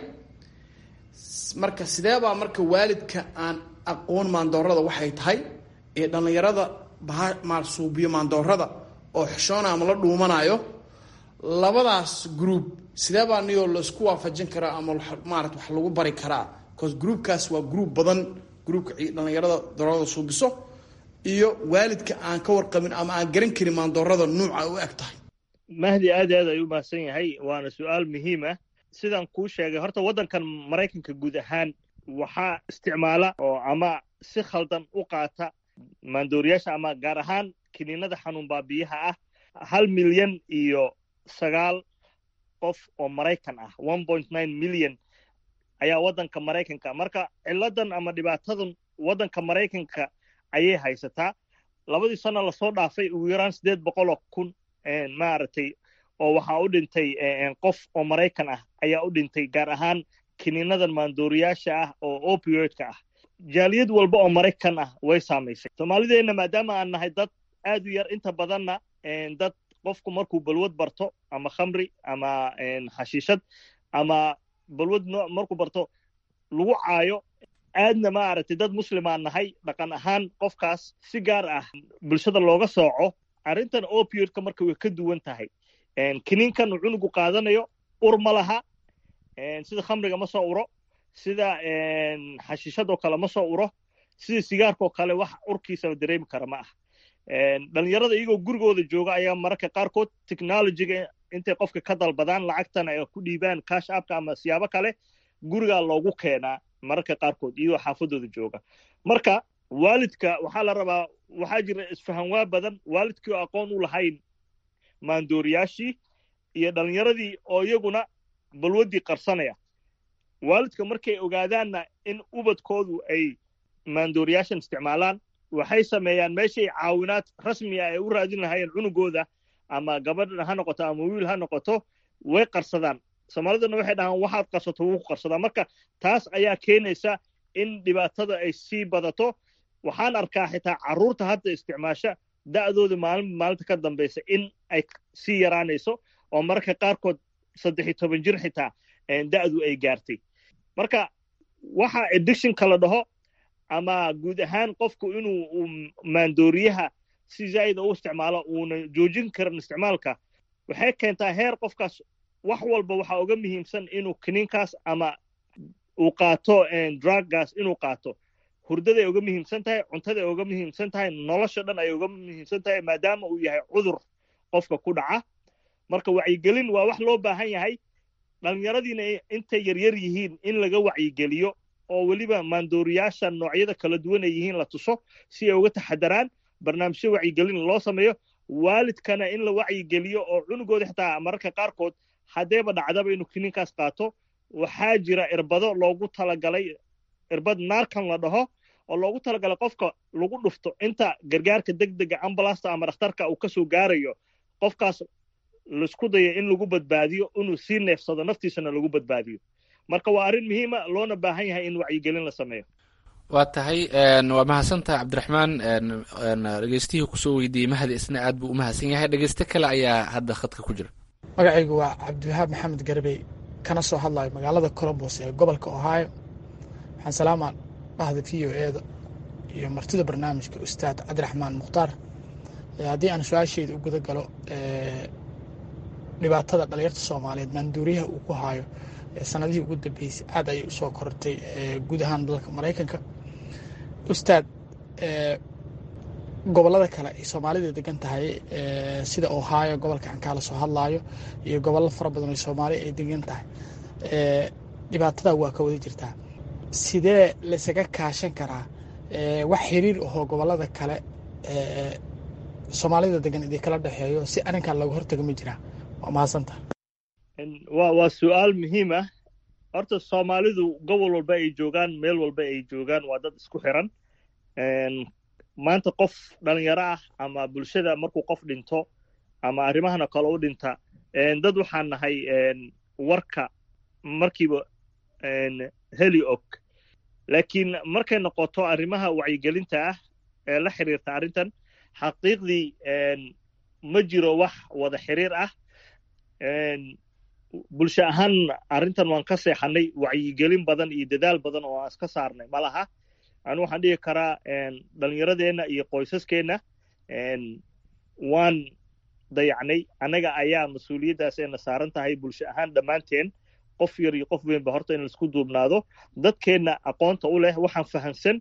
Speaker 12: marka sideebaa marka waalidka aan aqoon maandoorada waxay tahay ee dhallinyarada baha suubiyo maandoorada oo xishoona ama la dhuumanayo labadaas group sideebaa niyoo laisku waafajin karaa ama maarata wax lagu bari karaa bcause groupkaas waa group badan groupka dhallinyarada doorada suubiso iyo waalidka aan ka warqabin ama aan garan karin maandoorada nuuca u eg tahay
Speaker 2: mahdi aad aad ayuu mahadsan yahay waana su-aal muhiim ah sidaan kuu sheegay horta waddankan maraykanka guud ahaan waxaa isticmaala oo ama si khaldan u qaata maandooriyaasha ama gaar ahaan kiniinada xanuun baabiyaha ah hal milyan iyo sagaal qof oo maraykan ah one point nine milyan ayaa waddanka maraykanka marka ciladan ama dhibaatadan waddanka maraykanka ayay haysataa labadii sano lasoo dhaafay ugu yaraan siddeed boqol oo kun maaragtay oo waxaa u dhintay qof oo maraykan ah ayaa u dhintay gaar ahaan kiniinadan maandooriyaasha ah oo opioidka ah jaaliyad walba oo maraykan ah way saamaysay soomaalideenna maadaama aan nahay dad aad u yar inta badanna dad qofku markuu balwad barto ama khamri ama xashiishad ama balwad markuu barto lagu caayo aadna maaragtay dad muslimaan nahay dhaqan ahaan qofkaas si gaar ah bulshada looga sooco arrintan opioidka marka way ka duwan tahay kiniinkan uu cunugu qaadanayo ur ma laha sida khamriga ma soo uro sida xashiishadoo kale ma soo uro sida sigaarkaoo kale wax urkiisaba dareemi kara ma ah dhalinyarada iyagoo gurigooda jooga ayaa mararka qaarkood technologyga intay qofka ka dalbadaan lacagtana ay ku dhiibaan cash apka ama siyaabo kale gurigaa loogu keenaa mararka qaarkood iyagoo xaafadooda jooga marka waalidka waxaa la rabaa waxaa jira isfahanwaa badan waalidkii oo aqoon u lahayn maandooriyaashii iyo dhalinyaradii oo iyaguna balwaddii qarsanaya waalidka markay ogaadaanna in ubadkoodu ay maandooriyaashan isticmaalaan waxay sameeyaan meeshay caawinaad rasmi ah ay u raadin lahaayeen cunugooda ama gabadha ha noqoto ama wiil ha noqoto way qarsadaan soomaaliduna waxay dhahaan waxaad qarsato wuu ku qarsadaa marka taas ayaa keenaysa in dhibaatada ay sii badato waxaan arkaa xitaa carruurta hadda isticmaasha da'dooda maalin maalinta ka dambaysa in ay sii yaraanayso oo mararka qaarkood saddex iyo toban jir xitaa da'du ay gaartay marka waxa addictionka la dhaho ama guud ahaan qofku inuu maandooriyaha si zaa'ida u isticmaalo uuna joojin karin isticmaalka waxay keentaa heer qofkaas wax walba waxaa uga muhiimsan inuu kiniinkaas ama uu qaato druggaas inuu qaato hurdaday uga muhiimsan tahay cuntaday uga muhiimsan tahay nolosha dhan ay uga muhiimsan tahay maadaama uu yahay cudur qofka ku dhaca marka wacyigelin waa wax loo baahan yahay dhallinyaradiina intay yaryar yihiin in laga wacyigeliyo oo weliba maandooriyaasha noocyada kala duwan ay yihiin la tuso si ay uga taxadaraan barnaamijyo wacyigelin loo sameeyo waalidkana in la wacyigeliyo oo cunugooda xitaa mararka qaarkood haddeeba dhacdaba inuu kiniinkaas qaato waxaa jira irbado loogu talagalay irbad naarkan la dhaho oo loogu talagalay qofka lagu dhufto inta gargaarka degdega ambulasta ama dhakhtarka uu kasoo gaarayo qofkaas laisku dayo in lagu badbaadiyo inuu sii neefsado naftiisana lagu badbaadiyo marka waa arrin muhiima loona baahan yahay in wacyigelin la sameeyo
Speaker 11: waa tahay waa mahadsantaha cabdiraxmaan dhegeystihii kusoo weydiiyey mahadi isna aad buu u mahadsan yahay dhegeyste kale ayaa hadda khadka ku jira
Speaker 5: magacaygu waa cabdiwahaab maxamed garbey kana soo hadlayo magaalada colombos ee gobolka ohio waxaan salaamaa bahda v o eeda iyo martida barnaamijka ustaad cabdiraxmaan mukhtaar haddii aan su-aasheyda u guda galo dhibaatada dhalinyarta soomaaliyeed maanduuriyaha uu ku haayo sanadihii ugu dambeysay aad ayay usoo kortay guud ahaan dalka maraykanka ustaad gobolada kale ay soomaalida degan tahay sida ohio gobolka aan kaala soo hadlaayo iyo gobollo fara badan oo soomaali ay degan tahay dhibaatada waa ka wada jirtaa sidee laysaga kaashan karaa wax xiriir ahoo gobolada kale soomaalida degan idin kala dhexeeyo si arrinkan looga hortaga ma jiraa waa mahadsanta
Speaker 2: wa waa su-aal muhiim ah horta soomaalidu gobol walba ay joogaan meel walba ay joogaan waa dad isku xiran maanta qof dhalinyaro ah ama bulshada markuu qof dhinto ama arrimahana kale u dhinta dad waxaan nahay warka markiiba heli og laakiin markay noqoto arrimaha wacyigelinta ah ee la xiriirta arrintan xaqiiqdii ma jiro wax wada xiriir ah bulsho ahaan arrintan waan ka seexanay wacyigelin badan iyo dadaal badan oo aan iska saarnay ma laha anu waxaan dhihi karaa dhallinyaradeenna iyo qoysaskeenna waan dayacnay annaga ayaa mas-uuliyaddaas ayna saaran tahay bulsho ahaan dhammaanteen qof yar iyo qof weynba horta in laisku duubnaado dadkeenna aqoonta u leh waxaan fahamsan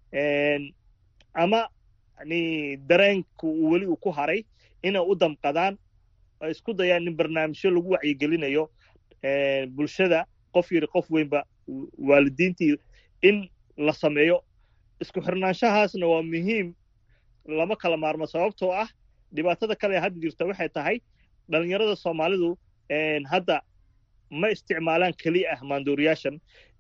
Speaker 2: ama yani dareenku uu weli uu ku haray inay u damqadaan ay isku dayaan in barnaamijyo lagu wacyigelinayo bulshada qof yari qof weynba waalidiintii in la sameeyo isku xirnaanshahaasna waa muhiim lama kala maarmo sababtoo ah dhibaatada kale hadda jirta waxay tahay dhalinyarada soomaalidu hadda ma isticmaalaan keli ah maandooriyaashan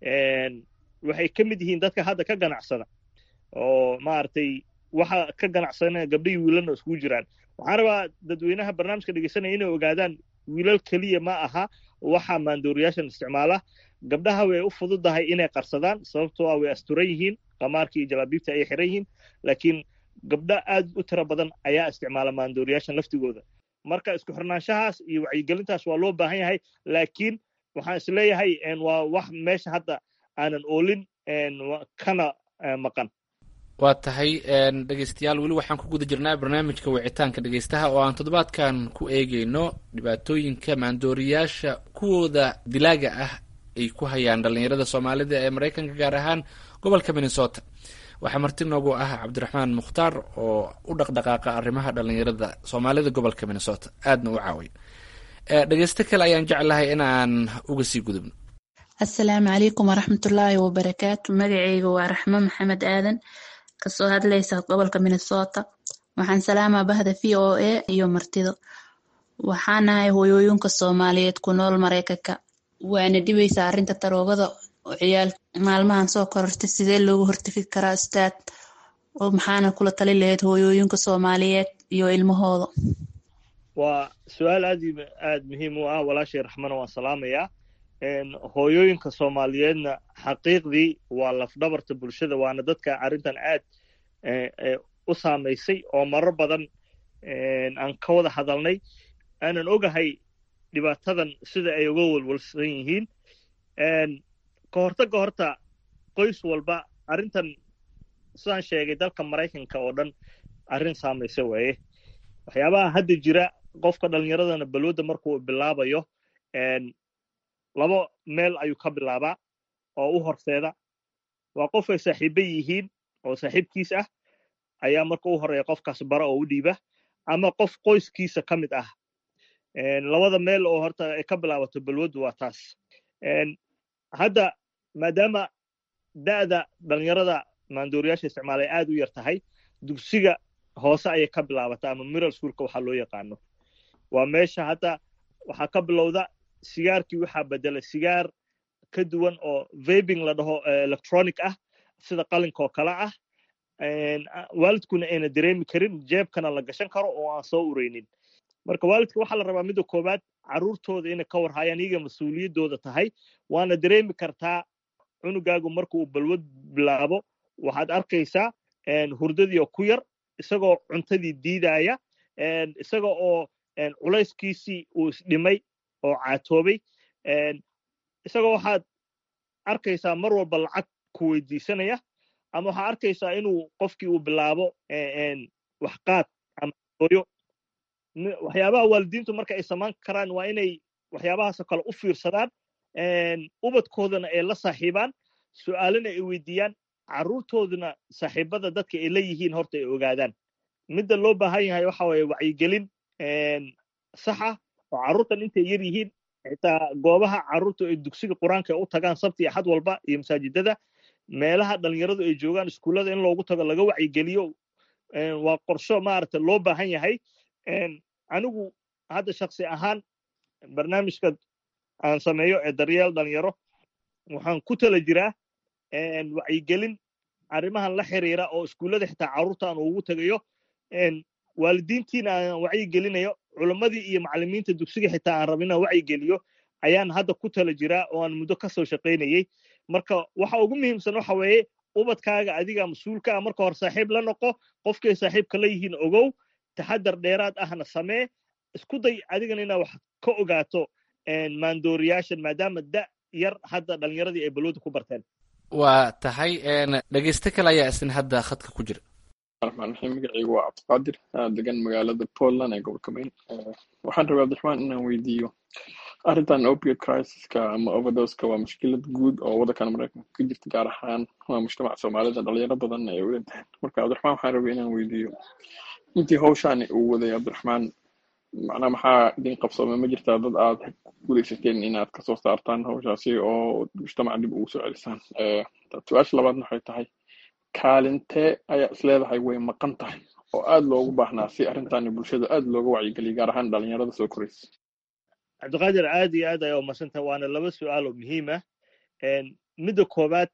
Speaker 2: waxay ka mid yihiin dadka hadda ka ganacsada oo maaragtay waxa ka ganacsanaya gabdhihii wiilalna iskugu jiraan waxaan rabaa dadweynaha barnaamijka dhegeysanaya inay ogaadaan wiilal keliya ma aha waxa maandooriyaashan isticmaala gabdhaha way u fududahay inay qarsadaan sababtoo ah way asturan yihiin qamaarkii iyo jalaabiibta ayay xiran yihiin laakiin gabdho aad u tiro badan ayaa isticmaala maandooriyaashan laftigooda marka isku xirnaanshahaas iyo wacyigelintaas waa loo baahan yahay laakiin waxaan isleeyahay waa wax meesha hadda aanan oolin kana maqan
Speaker 11: waa tahay dhegeystayaal weli waxaan ku guda jirnaa barnaamijka wicitaanka dhegeystaha oo aan toddobaadkan ku eegeyno dhibaatooyinka maandooriyaasha kuwooda dilaaga ah ay ku hayaan dhallinyarada soomaalida ee maraykanka gaar ahaan gobolka minnesota waxaa marti noogu ah cabdiraxmaan mukhtaar oo u dhaqdhaqaaqa arrimaha dhallinyarada soomaalida gobolka minnesota aadna u caawiya dhegeysto kale ayaan jeclahay in aan uga sii gudubno
Speaker 13: assalaamu calaykum waraxmatullaahi wabarakaatu magaceyga waa raxmo maxamed aadan kasoo hadlaysa gobolka minnesota waxaan salaamaa bahda v o a iyo martido waxaanahay hooyooyinka soomaaliyeed ku nool maraykanka waana dhibaysaa arrinta taroogada oo ciyaal maalmahan soo korortay sidee loogu hortegi karaa ustaad oo maxaana kula tali lahayd hooyooyinka soomaaliyeed iyo ilmahooda
Speaker 2: waa su-aal aad aad muhiim u ah walaashay raxmana waan salaamayaa hooyooyinka soomaaliyeedna xaqiiqdii waa lafdhabarta bulshada waana dadka arrintan aad u saamaysay oo marar badan aan ka wada hadalnay aanan ogahay dhibaatadan sida ay uga walwalsan yihiin ka hortagga horta qoys walba arrintan sidaan sheegay dalka maraykanka oo dhan arrin saamaysa waaye waxyaabaha hadda jira qofka dhallinyaradana balwadda markuu bilaabayo laba meel ayuu ka bilaabaa oo u horseeda waa qof ay saaxiiba yihiin oo saaxiibkiis ah ayaa marka u horeeya qofkaas bara oo u dhiiba ama qof qoyskiisa ka mid ah labada meel oo horta ay ka bilaabato balwaddu waa taas hadda maadaama da'da dhallinyarada maandooriyaasha isticmaal ay aad u yar tahay dugsiga hoose ayay ka bilaabataa ama miral schoolka waxaa loo yaqaano waa meesha hadda waxaa ka bilowda sigaarkii waxaa bedela sigaar ka duwan oo vabing la dhaho electronic ah sida qalinkaoo kale ah waalidkuna ayna dareemi karin jeebkana la gashan karo oo aan soo ureynin marka waalidka waxaa la rabaa midda koowaad carruurtooda inay ka warhayaan iyaga mas-uuliyaddooda tahay waana dareemi kartaa cunugaagu marka uu balwad bilaabo waxaad arkaysaa hurdadii oo ku yar isagoo cuntadii diidaya isaga oo culayskiisii uu isdhimay oo caatoobay isagoo waxaad arkaysaa mar walba lacag ku weydiisanaya ama waxaad arkaysaa inuu qofkii uu bilaabo waxqaad ama hooyo waxyaabaha waalidiintu marka ay samaan karaan waa inay waxyaabahaasoo kale u fiirsadaan ubadkoodana ay la saaxiibaan su'aalana ay weydiiyaan carruurtooduna saaxiibada dadka ay la yihiin horta ay ogaadaan midda loo baahan yahay waxa waye wacyigelin sax ah oo carruurtan intay yar yihiin xitaa goobaha carruurta ay dugsiga qur-aanka ay u tagaan sabti axad walba iyo masaajidada meelaha dhalinyaradu ay joogaan iskuullada in loogu tago laga wacyigeliyo waa qorsho maaragta loo baahan yahay anigu hadda shaksi ahaan barnaamijka aan sameeyo ee daryeel dhalinyaro waxaan ku tala jiraa wacyigelin arrimahan la xiriira oo iskuullada xitaa carruurta aan ugu tegayo waalidiintiina aan wacyigelinayo culammadii iyo macallimiinta dugsiga xitaa aan raba inaan wacyigeliyo ayaan hadda ku tala jiraa oo aan muddo ka soo shaqaynayey marka waxa ugu muhiimsan waxa weeye ubadkaaga adiga mas-uulka ah marka hore saaxiib la noqo qofkay saaxiibka la yihiin ogow taxadar dheeraad ahna samee isku day adigana inaad wax ka ogaato maandooriyaashan maadaama da yar hadda dhalinyaradii ay balwada ku barteen
Speaker 11: waa tahay dhegeyste kale ayaa isna hadda khadka ku jira
Speaker 14: raxmaan raxiim magacaygu waa cabdiqaadir degan magaalada portland ee gobolka maine waxaan rabaa abdiraxmaan inaan weydiiyo arrintan opiate crisiska ama overdoska waa mushkilad guud oo waddankan maraykanka ka jirta gaar ahaan waa mujtamaca soomaalida dhalinyaro badan ay u dhinteen marka cabdiraxmaan waxaan rabay inaan weydiiyo intii hawshaani uu waday cabdiraxmaan macnaa maxaa idin qabsoomay ma jirtaa dad aad gudaysateen inaad kasoo saartaan hawshaasi oo mujtamaca dib ugu soo celisaan su-aasha labaadna waxay tahay kaalintee ayaa isleedahay way maqan tahay oo aad loogu baahnaa si arrintaani bulshada aad looga wacyigeliya gaar ahaan dhalinyarada soo koraysa
Speaker 2: cabdiqaadir aad iyo aad ayaa umadsantah waana laba su-aal oo muhiim ah midda koowaad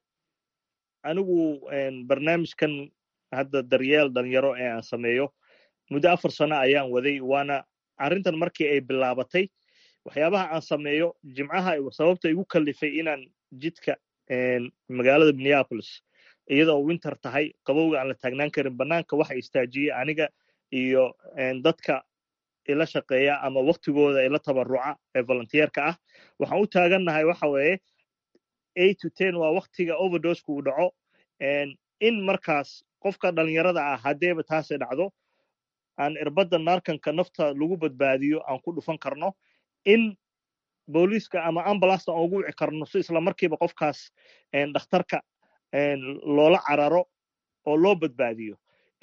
Speaker 2: anigu barnaamijkan hadda daryeel dhalinyaro ee aan sameeyo muddo afar sano ayaan waday waana arrintan markii ay bilaabatay waxyaabaha aan sameeyo jimcaha sababta igu kallifay inaan jidka magaalada minneapolis iyadoo winter tahay qabowga aan la taagnaan karin bannaanka waxa istaajiyey aniga iyo dadka ila shaqeeya ama waktigooda ila tabaruca ee volunteerka ah waxaan u taagannahay waxa weeye eight to ten waa waktiga overdosku uu dhaco in markaas qofka dhalinyarada ah haddeeba taasay dhacdo aan irbadda naarkanka nafta lagu badbaadiyo aan ku dhufan karno in booliiska ama ambulasta aan ugu wici karno si isla markiiba qofkaas dhakhtarka loola cararo oo loo badbaadiyo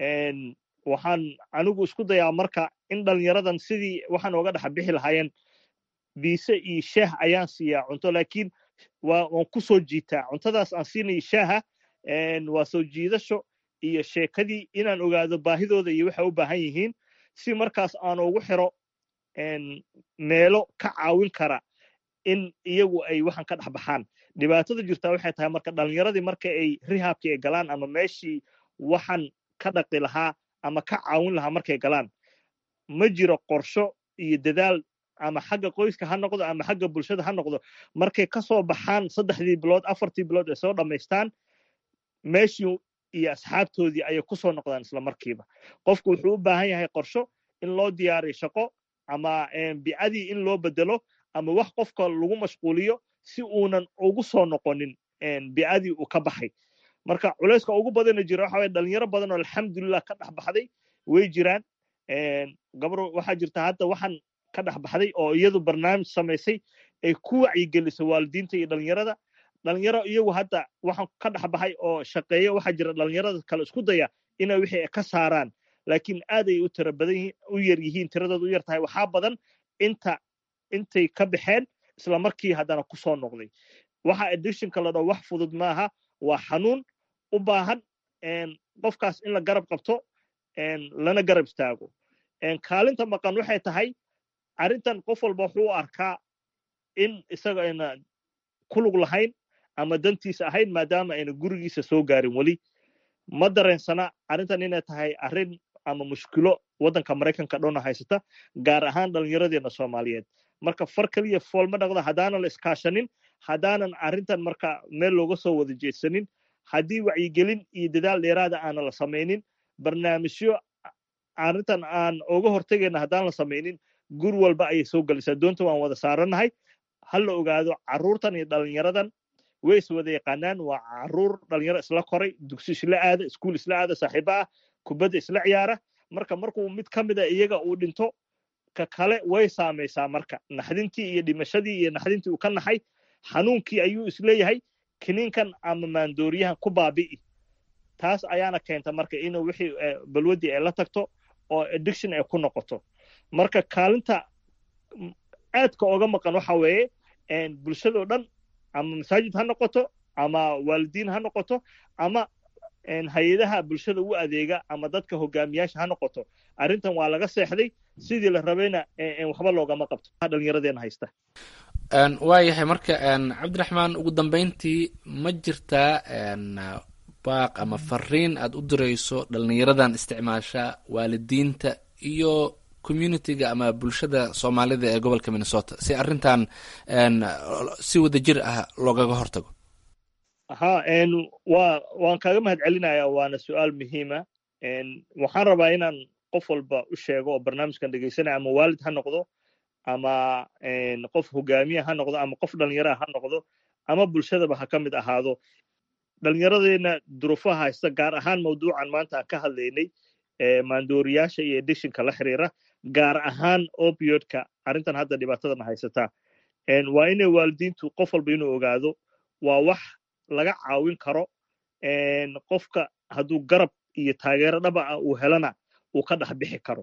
Speaker 2: waxaan anigu isku dayaa marka in dhalinyaradan sidii waxaan oga dhex bixi lahaayeen biise iyo shaah ayaan siiyaa cunto laakiin waan ku soo jiitaa cuntadaas aan siinayo shaaha waa soo jiidasho iyo sheekadii inaan ogaado baahidooda iyo waxay u baahan yihiin si markaas aan ugu xiro meelo ka caawin kara in iyagu ay waxaan ka dhex baxaan dhibaatada jirtaa waxay tahay marka dhalinyaradii marka ay rihaabkii ay galaan ama meeshii waxaan ka dhaqi lahaa ama ka caawin lahaa markay galaan ma jiro qorsho iyo dadaal ama xagga qoyska ha noqdo ama xagga bulshada ha noqdo markay ka soo baxaan saddexdii bilood afartii bilood ay soo dhammaystaan meeshii iyo asxaabtoodii ayay ku soo noqdaan isla markiiba qofku wuxuu u baahan yahay qorsho in loo diyaariyo shaqo ama bicadii in loo bedelo ama wax qofka lagu mashquuliyo si uunan ugu soo noqonin bicadii uu ka baxay marka culayska ugu badana jira waxa waye dhalinyaro badan oo alxamdulilah ka dhex baxday way jiraan gabar waxaa jirta hadda waxaan ka dhex baxday oo iyadu barnaamij samaysay ay ku wacyigelisay waalidiinta iyo dhalinyarada dhalinyaro iyagu hadda waxaan ka dhex baxay oo shaqeeya waxaa jira dhalinyarada kale isku daya inay wixii ka saaraan laakiin aad ay u tira badan u yar yihiin tiradooda u yar tahay waxaa badan inta intay ka baxeen isla markii haddana ku soo noqday waxa addictionka la dhaho wax fudud maaha waa xanuun u baahan qofkaas in la garab qabto lana garab istaago kaalinta maqan waxay tahay arrintan qof walba wuxuu u arkaa in isaga ayna kulug lahayn ama dantiisa ahayn maadaama ayna gurigiisa soo gaarin weli ma dareensana arrintan inay tahay arrin ama mushkilo waddanka maraykanka dhowna haysata gaar ahaan dhallinyaradeena soomaaliyeed marka far keliya fool ma dhaqda haddaanan la iskaashanin haddaanan arrintan marka meel looga soo wada jeedsanin haddii wacyigelin iyo dadaal dheeraada aanan la samaynin barnaamijyo arrintan aan oga hortegayna haddaan la samaynin gur walba ayay soo gelaysaa doonta waan wada saarannahay ha la ogaado carruurtan iyo dhalinyaradan way is wada yaqaanaan waa carruur dhalinyaro isla koray dugsi isla aada iskuul isla aada saaxiibo ah kubadda isla ciyaara marka markuu mid ka mida iyaga uu dhinto ka kale way saamaysaa marka naxdintii iyo dhimashadii iyo naxdintii uu ka naxay xanuunkii ayuu isleeyahay kiniinkan ama maandooriyahan ku baabi'i taas ayaana keenta marka inuu wixii balwaddii ay la tagto oo addiction ay ku noqoto marka kaalinta aadka oga maqan waxa weeye bulshadoo dhan ama masaajid ha noqoto ama waalidiin ha noqoto ama hay-adaha bulshada u adeega ama dadka hogaamiyaasha ha noqoto arrintan waa laga seexday sidii la rabayna waxba loogama qabto dhallinyaradeena haysta
Speaker 11: waayahay marka cabdiraxmaan ugu dambeyntii ma jirtaa baaq ama fariin aad u dirayso dhalinyaradan isticmaasha waalidiinta iyo communitiga ama bulshada soomaalida ee gobolka minnesota si arrintan si wada jir ah loogaga hortago
Speaker 2: ha wa waan kaaga mahad celinaya waana su-aal muhiima waxaan rabaa inaan qof walba u sheego oo barnaamijkan dhegeysanaya ama waalid ha noqdo ama qof hogaamiya ha noqdo ama qof dhalinyaraha ha noqdo ama bulshadaba ha ka mid ahaado dhalinyaradeenna duruufaha haysta gaar ahaan mawduucan maanta aan ka hadlaynay maandooriyaasha iyo edictionka la xiriira gaar ahaan opiodka arrintan hadda dhibaatadan haysataa waa inay waalidiintu qof walba inuu ogaado waa wax laga caawin karo qofka hadduu garab iyo taageero dhaba ah uu helana uu ka dhex bixi karo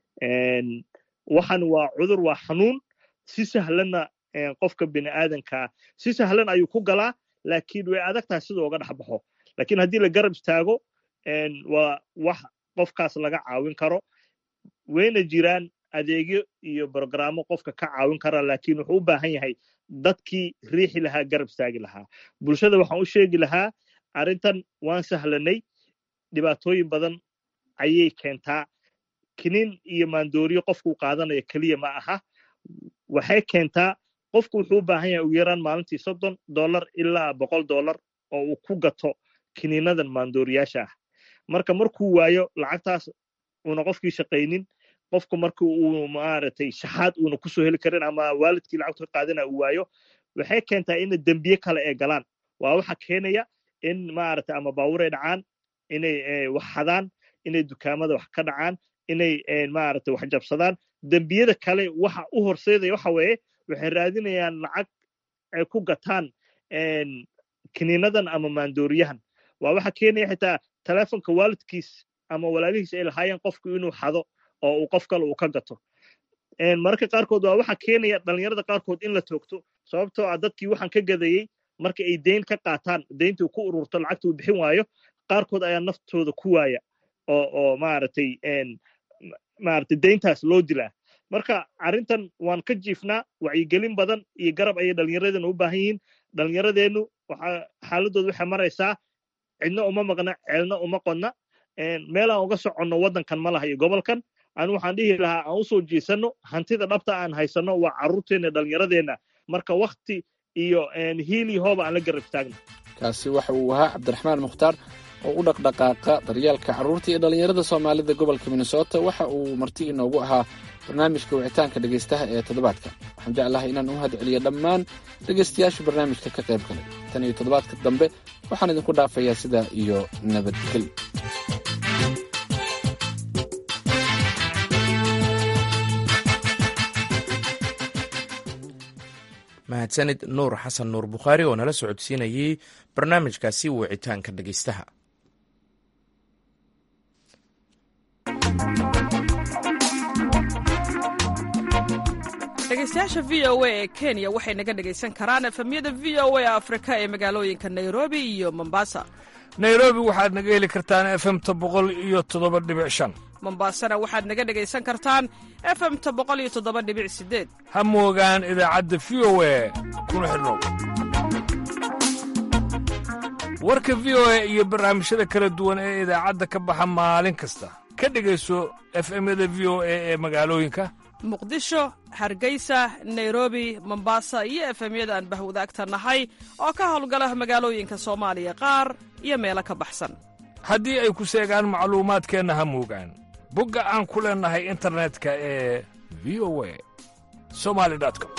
Speaker 2: waxan waa cudur waa xanuun si sahlanna qofka bini aadankaa si sahlan ayuu ku galaa laakiin way adag tahay siduu uga dhex baxo lakiin haddii la garab istaago waa wax qofkaas laga caawin karo wayna jiraan adeegyo iyo brogrammo qofka ka caawin kara laakiin wuxuu u baahan yahay dadkii riixi lahaa garab istaagi lahaa bulshada waxaan u sheegi lahaa arrintan waan sahlanay dhibaatooyin badan ayay keentaa kiniin iyo maandooriyo qofkuu qaadanayo keliya ma aha waxay keentaa qofku wuxuu u baahan yahay ugu yaraan maalintii soddon dollar ilaa boqol dollar oo uu ku gato kiniinadan maandooriyaasha ah marka markuu waayo lacagtaas uuna qofkii shaqaynin qofku marka uu maaragtay shaxaad uuna kusoo heli karin ama waalidkii lacagtu ka qaadana uu waayo waxay keentaa ina dembiye kale ay galaan waa waxa keenaya in maaragtay ama baabuur ay dhacaan inay wax xadaan inay dukaamada wax ka dhacaan inay maaragtay wax jabsadaan dembiyada kale waxa u horseedaya waxa weeye waxay raadinayaan lacag ay ku gataan kiniinadan ama maandooriyahan waa waxa keenaya xitaa telefonka waalidkiis ama walaalihiis ay lahaayeen qofku inuu xado oo uu qof kale uu ka gato mararka qaarkood waa waxa keenaya dhalinyarada qaarkood in la toogto sababtoo ah dadkii waxaan ka gadayey marka ay deyn ka qaataan deyntii ku ururto lacagta uu bixin waayo qaarkood ayaa naftooda ku waaya oo oo maaragtay maaragtay deyntaas loo dilaa marka arrintan waan ka jiifnaa wacyigelin badan iyo garab ayay dhallinyaradeena u baahan yihiin dhallinyaradeennu waxa xaaladooda waxay maraysaa cidna uma maqna ceelna uma qodna meel aan uga soconno waddankan ma laha iyo gobolkan anu waxaan dhihi lahaa aan usoo jeesanno hantida dhabta aan haysanno waa carruurteenna dhallinyaradeenna marka wakti iyo hiili hooba aan la garab istaagno
Speaker 11: kaasi waxa uu ahaa cabdiraxmaan mukhtaar oo u dhaqdhaqaaqa daryeelka carruurta iyo dhallinyarada soomaalida gobolka minnesota waxa uu marti inoogu ahaa barnaamijka wicitaanka dhegaystaha ee toddobaadka waxaan jeclahay inaan u mahad celiyo dhammaan dhegaystayaasha barnaamijka ka qayb galay tan iyo toddobaadka dambe waxaan idinku dhaafayaa sidaa iyo nabadgelyo
Speaker 1: mahadsanid nuur xasan nuur bukhaari oo nala socodsiinayey barnaamijkaasi wicitaanka dhegaystaha
Speaker 15: dhegaystayaasha v o a ee kenya waxay naga dhegaysan karaan efemyada v o a afrika ee magaalooyinka nairobi iyo mombasa
Speaker 16: nairobi waxaad naga heli kartaan efemta boqol iyo toddoba dhibic shan
Speaker 15: mombasana waxaad naga dhegaysan kartaan efemta boqol iyo toddoba dhibic sideed
Speaker 16: ha moogaan idaacadda v o a kuna xidhnow warka v o a iyo barnaamijyada kala duwan ee idaacadda ka baxa maalin kasta ka dhegayso efemyada v o a ee magaalooyinka
Speaker 15: muqdisho hargeysa nairobi mombasa iyo efemyada aan bahwadaagta nahay oo ka howlgala magaalooyinka soomaaliya qaar iyo meelo ka baxsan
Speaker 16: haddii ay ku seegaan macluumaadkeenna ha moogaan bogga aan ku leennahay internetka ee v o a somali com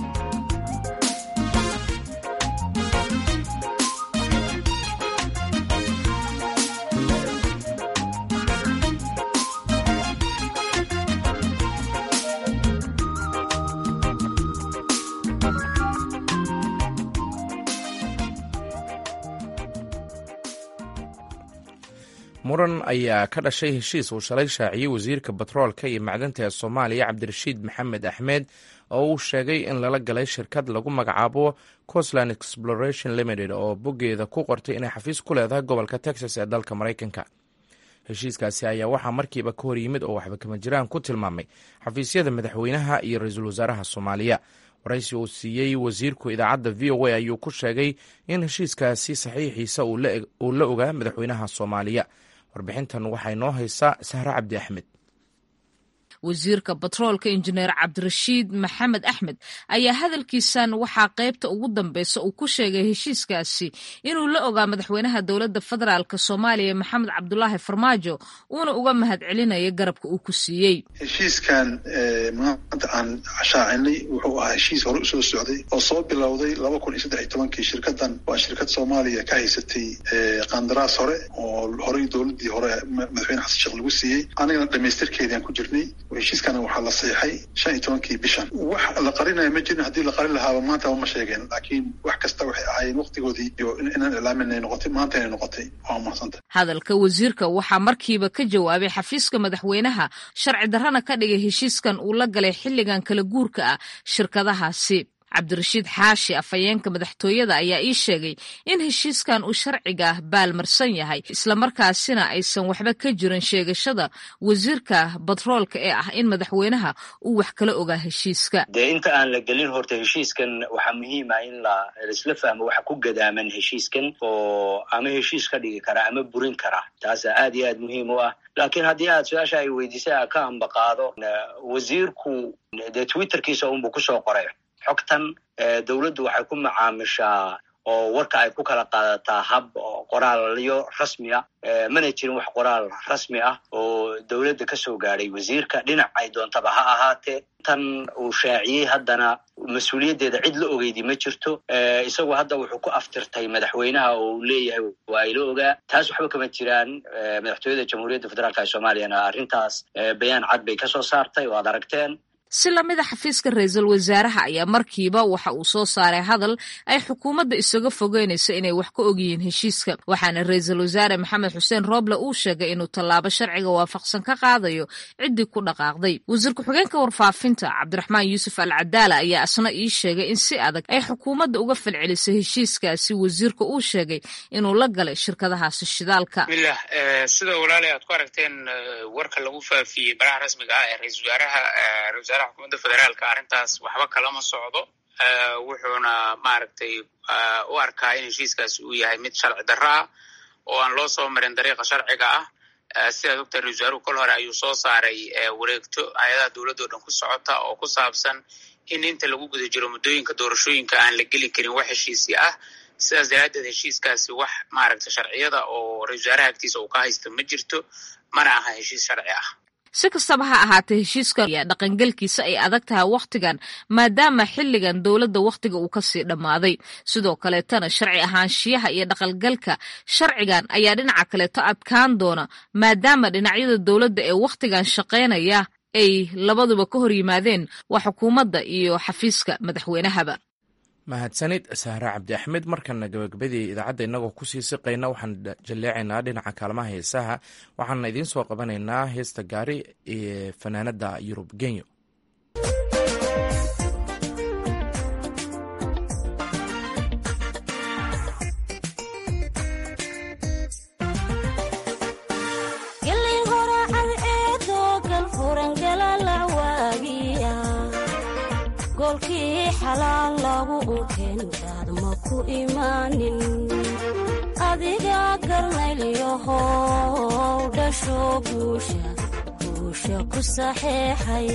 Speaker 1: muran ayaa ka dhashay heshiis uu shalay shaaciyey wasiirka batroolka iyo macdanta ee soomaaliya cabdirashiid maxamed axmed oo uu sheegay in lala galay shirkad lagu magacaabo costland exploration limited oo boggeeda ku qortay inay xafiis ku leedahay gobolka texas ee dalka maraykanka heshiiskaasi ayaa waxaa markiiba ka hor yimid oo waxba kama jiraan ku tilmaamay xafiisyada madaxweynaha iyo ra-iisul wasaaraha soomaaliya waraysi uu siiyey wasiirku idaacadda v o a ayuu ku sheegay in heshiiskaasi saxiixiisa uu la ogaa madaxweynaha soomaaliya warbixintan waxay noo haysaa sahre cabdi axmed
Speaker 17: wasiirka batroolka injineer cabdirashiid maxamed axmed ayaa hadalkiisan waxaa qaybta ugu dambeysa uu ku sheegay heshiiskaasi inuu la ogaa madaxweynaha dowladda federaalk soomaaliya maxamed cabdulaahi farmaajo uuna uga mahad celinayo garabka uu ku siiyey
Speaker 18: heshiiskan maanta aan shaacinay wuxuu ahaa heshiis hore usoo socday oo soo bilowday laba kun iyo saddex iyo tobankii shirkadan waa shirkad soomaaliya ka haysatay qandaraas hore oo horey dowladii hore madaxweyne xasan sheekh lagu siiyey anigana dhamaystirkeediaan ku jirnay heshiiskana waxaa la seexay shan iyo tobankii bishan wax la qarinaya ma jirin haddii la qarin lahaaba maantaba ma sheegeen laakiin wax kasta waxay ahaayeen waqtigoodii iyo inaan ilaamin ay noqotay maanta inay noqotay waa mahadsanta
Speaker 17: hadalka wasiirka waxaa markiiba ka jawaabay xafiiska madaxweynaha sharci darrana ka dhigay heshiiskan uu la galay xilligan kala guurka ah shirkadahaasi cabdirashiid xaashi afhayeenka madaxtooyada ayaa ii sheegay in heshiiskan uu sharciga baalmarsan yahay islamarkaasina aysan waxba ka jirin sheegashada wasiirka batroolka ee ah in madaxweynaha uu wax kala ogaa heshiiska
Speaker 19: dee inta aan la gelin horta heshiiskan waxaa muhiim ah in laisla fahmo waxa ku gadaaman heshiiskan oo ama heshiis ka dhigi kara ama burin kara taasa aad iyo aad muhiim u ah laakiin haddii aad su-aasha ay weydiisay a ka ambaqaado wasiirku dee twitterkiisa unbuu kusoo qoray xogtan dowladdu waxay ku macaamishaa oo warka ay ku kala qaadataa hab qoraalyo rasmi ah mana jirin wax qoraal rasmi ah oo dowladda ka soo gaadhay wasiirka dhinac ay doontaba ha ahaatee tan uu shaaciyey haddana mas-uuliyaddeeda cid la ogeydi ma jirto isagu hadda wuxuu ku aftirtay madaxweynaha oo uu leeyahay waa ila ogaa taas waxba kama jiraan madaxtooyada jamhuuriyadda federaalka ee soomaaliyana arrintaas bayaan cad bay kasoo saartay oo ad aragteen
Speaker 17: si lamida xafiiska ra-iisul wasaaraha ayaa markiiba waxa uu soo saaray hadal ay xukuumadda isaga fogeynayso inay wax ka ogyihiin heshiiska waxaana ra-iisul wasaare maxamed xuseen rooble uu sheegay inuu tallaabo sharciga waafaqsan ka qaadayo ciddii ku dhaqaaqday wasiir ku-xigeenka warfaafinta cabdiraxmaan yuusuf al cadaala ayaa isna ii sheegay in si adag ay xukuumadda uga falcelisay heshiiskaasi wasiirka uu sheegay inuu la galay shirkadahaasi shidaalka
Speaker 20: milah sida walaalay aad ku aragteen warka lagu faafiyey baraha rasmiga ah ee ra-isul wasaaraha wasaaraha xukuumadda federaalka arrintaas waxba kalama socdo wuxuuna maaragtay u arkaa in heshiiskaasi uu yahay mid sharci darro ah oo aan loo soo marin dariiqa sharciga ah sidaad ogtahay ra-isul wasaaruhu kol hore ayuu soo saaray wareegto hay-adaha dowladda o dhan ku socota oo ku saabsan in inta lagu guda jiro muddooyinka doorashooyinka aan la geli karin wax heshiisi ah sidaas daraaddeed heshiiskaasi wax maaragta sharciyada oo ra-isul wasaaraha agtiisa uu ka haysto ma jirto mana aha heshiis sharci ah
Speaker 17: si kastaba ha ahaatee heshiiska ayaa dhaqangelkiisa ay adag tahay wakhtigan maadaama xilligan dowladda wakhtiga uu kasii dhammaaday sidoo kaleetana sharci ahaanshiyaha iyo dhaqangalka sharcigan ayaa dhinaca kaleeto adkaan doona maadaama dhinacyada dowladda ee wakhtigan shaqaynaya ay labaduba ka hor yimaadeen waa xukuumadda iyo xafiiska madaxweynahaba
Speaker 1: mahadsanid sahre cabdi axmed markana gabagabadii idaacadda innagoo kusii siqayna waxaan jalleecaynaa dhinaca kaalmaha heesaha waxaana idiin soo qabanaynaa heesta gaari ee fanaanada yurub genyo
Speaker 21: golkii xalaal lagu unkeenkaad ma ku imaanin adiga garnaylyahow dhasho guusha guusha ku saxeexay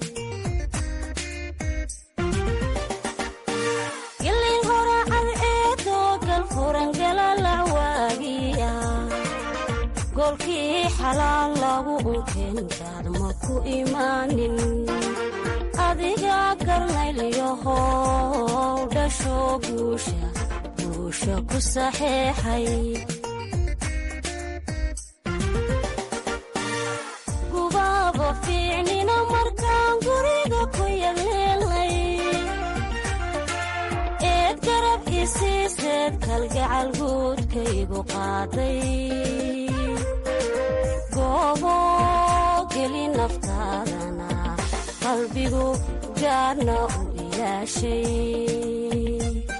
Speaker 21: gilin horacad eedoo galfurangalalac waagiya golkii xalaal lagu unkeenkaad ma ku imaanin adiga garnaylyahow dhasho guusha guusha ku saxeexay gubaaba fiicnina markaan guriga ku yagleelnay eed garab isiiseed kalgacal guudkaygu qaaday goobo geli naftaadana qalbigu gaarna u ilaashay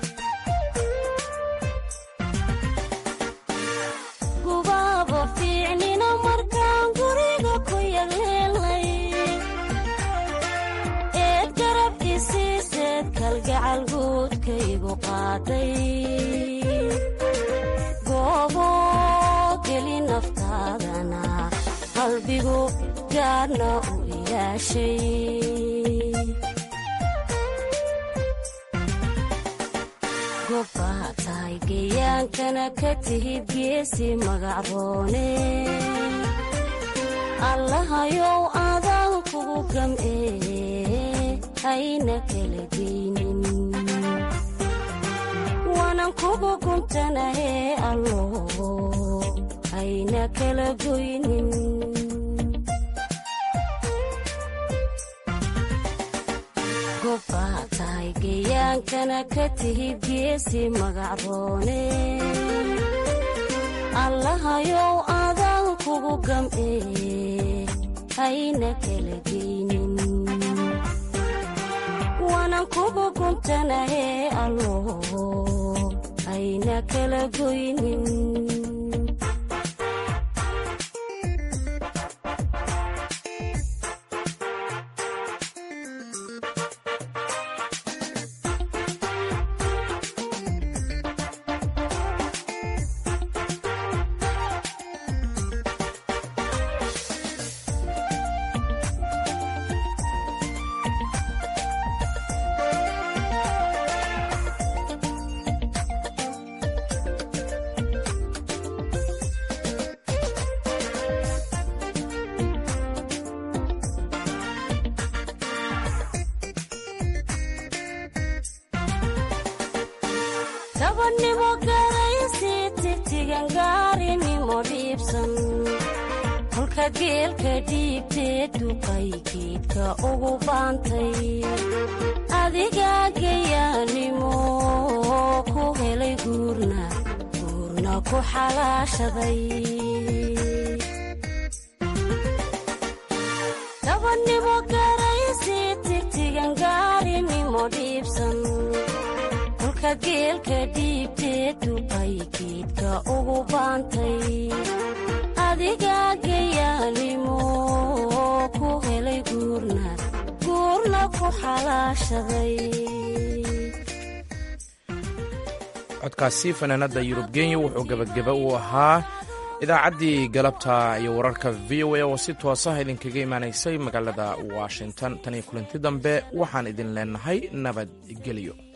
Speaker 21: gubaaba fiicnina markaan guriga ku yagleelnay eed garab isiiseed kalgacal guudkaygu qaaday goobo geli naftaadana qalbigu gaarna u gobbaa tahay geyaankana ka tihid geesi magacroone allahayow adaan kugu gam'ee hayna kala geynin waanan kugu guntanahee allo hayna kala goynin gobbaa tahay geyaankana ka tihid geesi magacroone allahayow adaan kugu gam'ee hayna kala geynin waanan kugu guntanahee allo hayna kala goynin gabadhnimo garaysi tigtigan gaarinimo dhiibsan kolka geelka dhiibtee duqay geedka ugu baantay adigaa gayaanimo ku helay guurna guurna ku xalaashaday gabadhnimo garaysi tigtigan gaarinimo dhiibsan kolka geelka dhiibtee duqay geedka ugu baantay adigaa gayaanimo ku helay guurna guurna ku xalaashaday
Speaker 1: codkaasi fanaanada yurub genya wuxuu gebageba u ahaa idaacaddii galabta iyo wararka v o a oo si toosaha idinkaga imaanaysay magaalada washington tan iyo kulanti dambe waxaan idin leenahay nabadgelyo